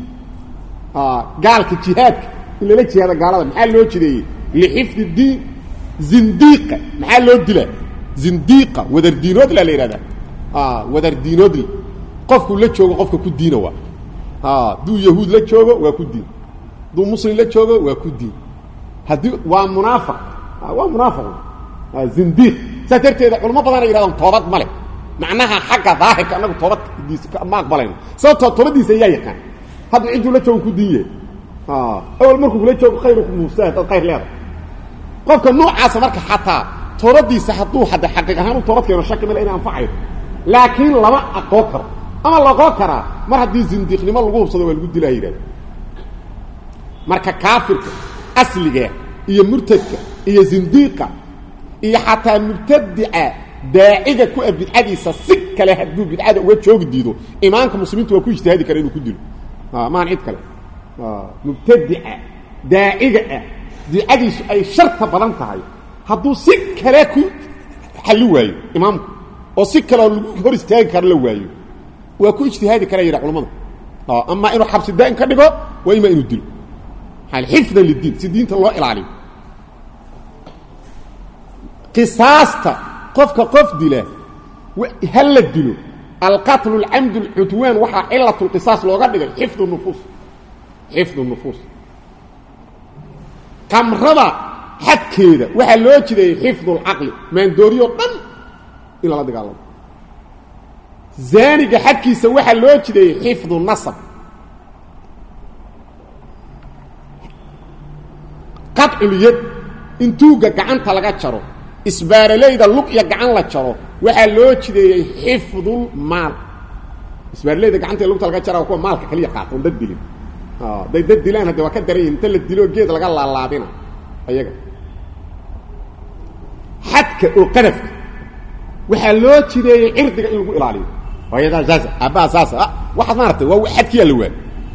[SPEAKER 1] gaalka jihaadka in lala jihaado gaalada maxaa loo jideeyey lixifdi diin zindiiqa maxaa loo dilaa zindiiqa wadardiinoodla la yidhahdaa wadardiinoodle qofkuu la joogo qofka ku diina waa hadduu yahuud la joogo waa ku diin hadduu muslim la joogo waa ku diin haddii waa munaafiq waa munaafiq zindiiq saas darteeda culamo badana yidhahdaan toobad ma leh macnaha xagga daahirka annagu toobaddiisa ma aqbalayno sababtoo toobaddiisa ayaa yaqaan hadda cidduu la joogo ku diin yahay awal markuu kula joogo khayruku muufsaha dad khayr leeda qofka noocaasa marka xataa toobadiisa hadduu hadda xaqiiq ahaan u toobad keeno shaki male inay anfacayo laakiin lama aqoon karo ama laqoo karaa mar haddii zindiiqnimo lagu hubsado waa lagu dilaa yidhahda marka kaafirka asliga iyo murtadka iyo zindiiqa iyo xataa mubtadica daaciga ku a bidcadiisa si kale hadduu bidcada uga joogi diido imaamka muslimiintu waa ku ijtihaadi kara inuu ku dilo maan cid kale mubtadica daaciga ah bidcadiisu ay sharta badan tahay hadduu si kale ku xalli waayo imaamku oo si kaleoo lagu hor istaagi karo la waayo waa ku ijtihaadi kara yidha culamada ama inuu xabsi daa'im ka dhigo waa ima inuu dilo xifdan lidiin si diinta loo ilaaliyo qisaasta qofka qof dila ha la dilo alqatlu alcamdu alcudwaan waxaa cilat lqisaas looga dhigay xifdu nufuus xifdu nufuus qamrada xadkeeda waxaa loo jideeyey xifdu lcaqli maandooriyoo dhan in lala dagaalamo zaaniga xadkiisa waxaa loo jideeyey xifdu nasab qadculyad in tuugga gacanta laga jaro isbaaralayda lug iyo gacan la jaro waxaa loo jideeyey xifdulmaal isbaaralayda gacanta iyo lugta laga jara waa kuwa maalka kaliya qaata on dad dilin day dad dilaan hadde waa ka daran yihin inta la dilo geed laga laalaabina ayaga xadka oo qadafka waxaa loo jideeyey cirdiga in lagu ilaaliyo hooyadaa saasa aabbaha saasa waxaad maaragtay waa xadkiyaa la waay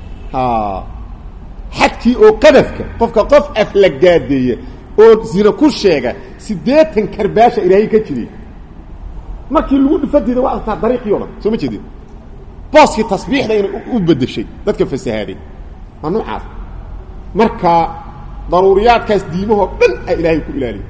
[SPEAKER 1] xadkii oo qadafka qofka qof aflagaadeeya oo zina ku sheega siddeetan karbaasha ilaahay ka jiray markii lagu dhufadiida waa artaa dariiqii o dhan soo ma jeedin booskii tasbiixda inay u bedeshay dadka fasahaaday waa noocaas marka daruuriyaadkaas diimahoo dhan a ilaahay ku ilaaliya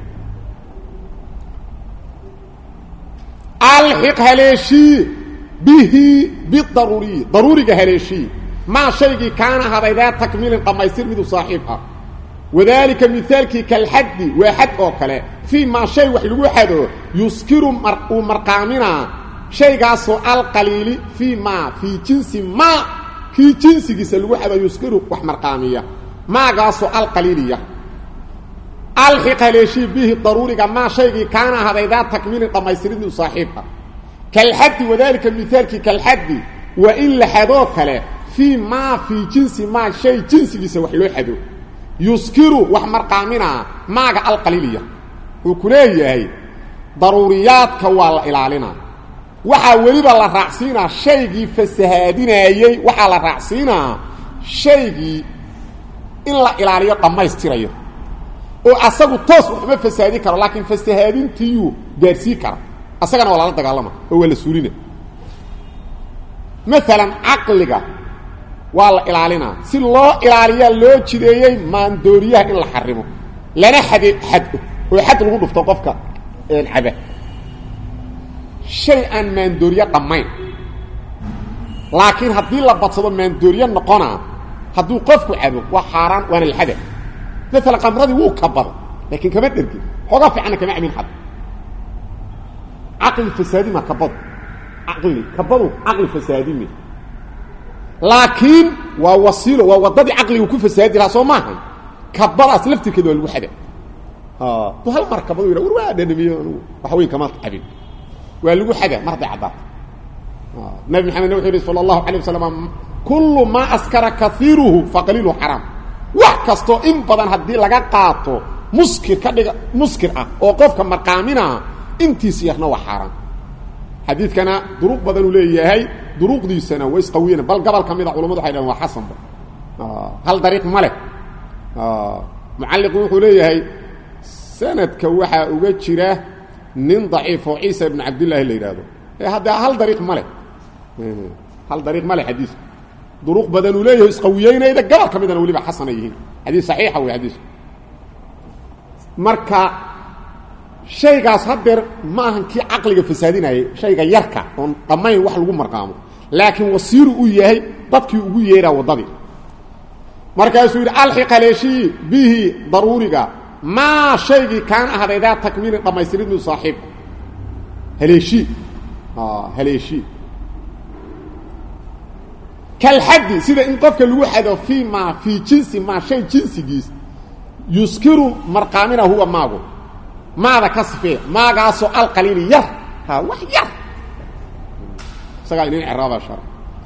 [SPEAKER 1] alxiq haleeshii bihi bidaruuriyi daruuriga haleeshii maa shaygii kaana ahaday daa takmiilin dhammaystir midu saaxiib ah wadaalika mihaalkii kalxaddi waa xad oo kale fii maa shay wax lagu xado yuskiru uu marqaaminaa shaygaasoo alqaliili fii maa fii jinsi maa kii jinsigiisa lagu xado yuskiru wax marqaamiya maagaasoo alqaliiliya alxiq haleeshii bihi daruuriga maa shaygii kaana ahaday daa takmiilin dhammaystirin midu saaxiib ah kalxaddi wadaalika mihaalkii kalxaddi waa in la xadoo kale fii maa fii jinsi maa shay jinsigiisa wax loo xado yuskiru wax marqaaminaa maaga alqaliiliya uu ku leeyahay daruuriyaadka waa la ilaalinaa waxaa weliba la raacsiinaa shaygii fasahaadinaayey waxaa la raacsiinaa shaygii in la ilaaliyo dhammaystirayo oo asagu toos waxma fasaadin karo laakiin fasahaadintiiyuu gaarsii kara asagana waa lala dagaalama oo waa la suulina maalan caqliga waa la ilaalinaa si loo ilaaliyaa loo jideeyey maandooriyaha in la xarimo lana xade xado oo xad lagu dhufto qofka caba shay aan maandooriye dhammayn laakiin haddii la badsado maandooriye noqonaa hadduu qofku cabo waa xaaraan waana la xada maalan qamradii wuu kabado laakiin kama dhergin xoogaa fiicanna kama cabin xad caqli fasaadima kabadu caqli kabadu caqli fasaadime laakiin waa wasiilo waa waddadii caqligu ku fasaadi lahaa soo maaha kabadaas laftirkeeda waa lagu xada du hal mar kabadu yidha war waa dhanamiyo anugu wax weyn kama cabin waa lagu xada mar hadday caddaato nabi maxamedna wuxuu yihi sala allahu alay wasalam kullu maa askara kaiiruhu faqaliiluhu xaraam wax kastoo in badan haddii laga qaato muskir ka dhiga muskir ah oo qofka marqaaminaa intiis yarna waa xaaraan xadiidkana duruq badan uu leeyahay duruqdiisana way isqawiyeen bal gobol ka mida culamadu waxay dhahen waa xasanba hal dariiq ma leh mucalliqu wuxuu leeyahay sanadka waxaa uga jira nin daciif oo ciisa ibnu cabdillahi la yidhaahdo e hadda hal dariiq ma leh hal dariiq ma leh xadiisku duruq badan uu leeyahay isqawiyeynayda gobol ka midana weliba xasana yihiin xadiis saxiixa wey xadiisku marka shaygaas hadeer ma ahan kii caqliga fasaadinayay shayga yarka oon dhammayn wax lagu marqaamo laakiin wasiiru u yahay dadkii ugu yeeraa waddadii markaasuu yidhi alxiq haleeshii bihi daruuriga maa shaygii kaana ahday daa takmiilin dhammaystiridnu saaxiibku haleeshii haleeshii kalxaddi sida in qofka lagu xado fii maa fii jinsi maa shay jinsigiis yuskiru marqaamina huwa maagu maada ka sifee maagaasoo alqaliili yar ha wax yar isagaa inin ceraaba shar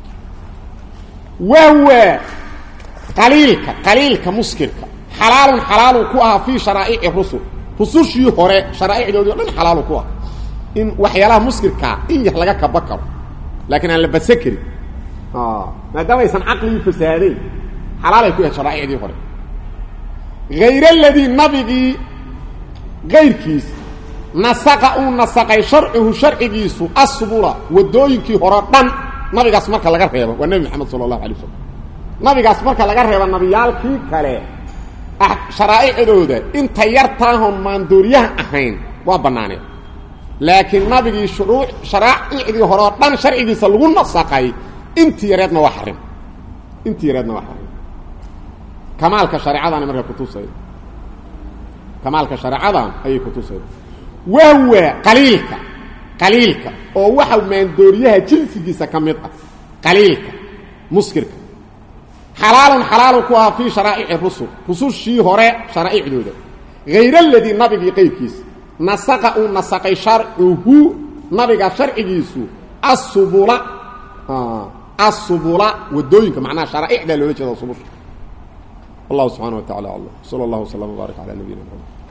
[SPEAKER 1] wahwa qaliilka qaliilka muskirka xalaalun xalaalu ku ahaa fii sharaa'ici rusul rusushii hore sharaa'icdoodii o dhan xalaalu ku aha in waxyaalaha muskirkaa in yar laga kaba karo laakiin aan la badsa karin maadaama aysan caqligii fasaadayn xalaalay ku yahay sharaa'icdii hore hayr aladii nabigii kayrkiis nasaqa uu nasaqay sharcihu sharcigiisu asbula waddooyinkii hore dhan nabigaas marka laga reebo waa nebi maxamed sala allahu alay wasalam nabigaas marka laga reebo nabiyaalkii kale sharaa'icdooda inta yartaahoon maandooriyaha ahayn waa bannaaneed laakiin nabigii shuruuc sharaa'icdii hore oo dhan sharcigiisa lagu nasaqay intii yareedna waa xarim intii yareedna waa xarim kamaalka shareecadaana marka kutusayda kamaalka shareecadan ayay kutusayda wahwa qaliilka qaliilka oo waxa maandooriyaha jinsigiisa ka mid ah qaliilka muskirka xalaalun xalaalu ku ahaa fii sharaa'ici rusul rusushii hore sharaa'icdooda hayr aladii nabigii qayrkiisa nasaqa uu nasaqay sharcuhu nabiga sharcigiisu asubula asubula wadooyinka macnaha sharaa'icdaa loola jeeda subusha والله سبحانه وتعالى أعلم صلى الله وسلم وبارك على نبينا محمد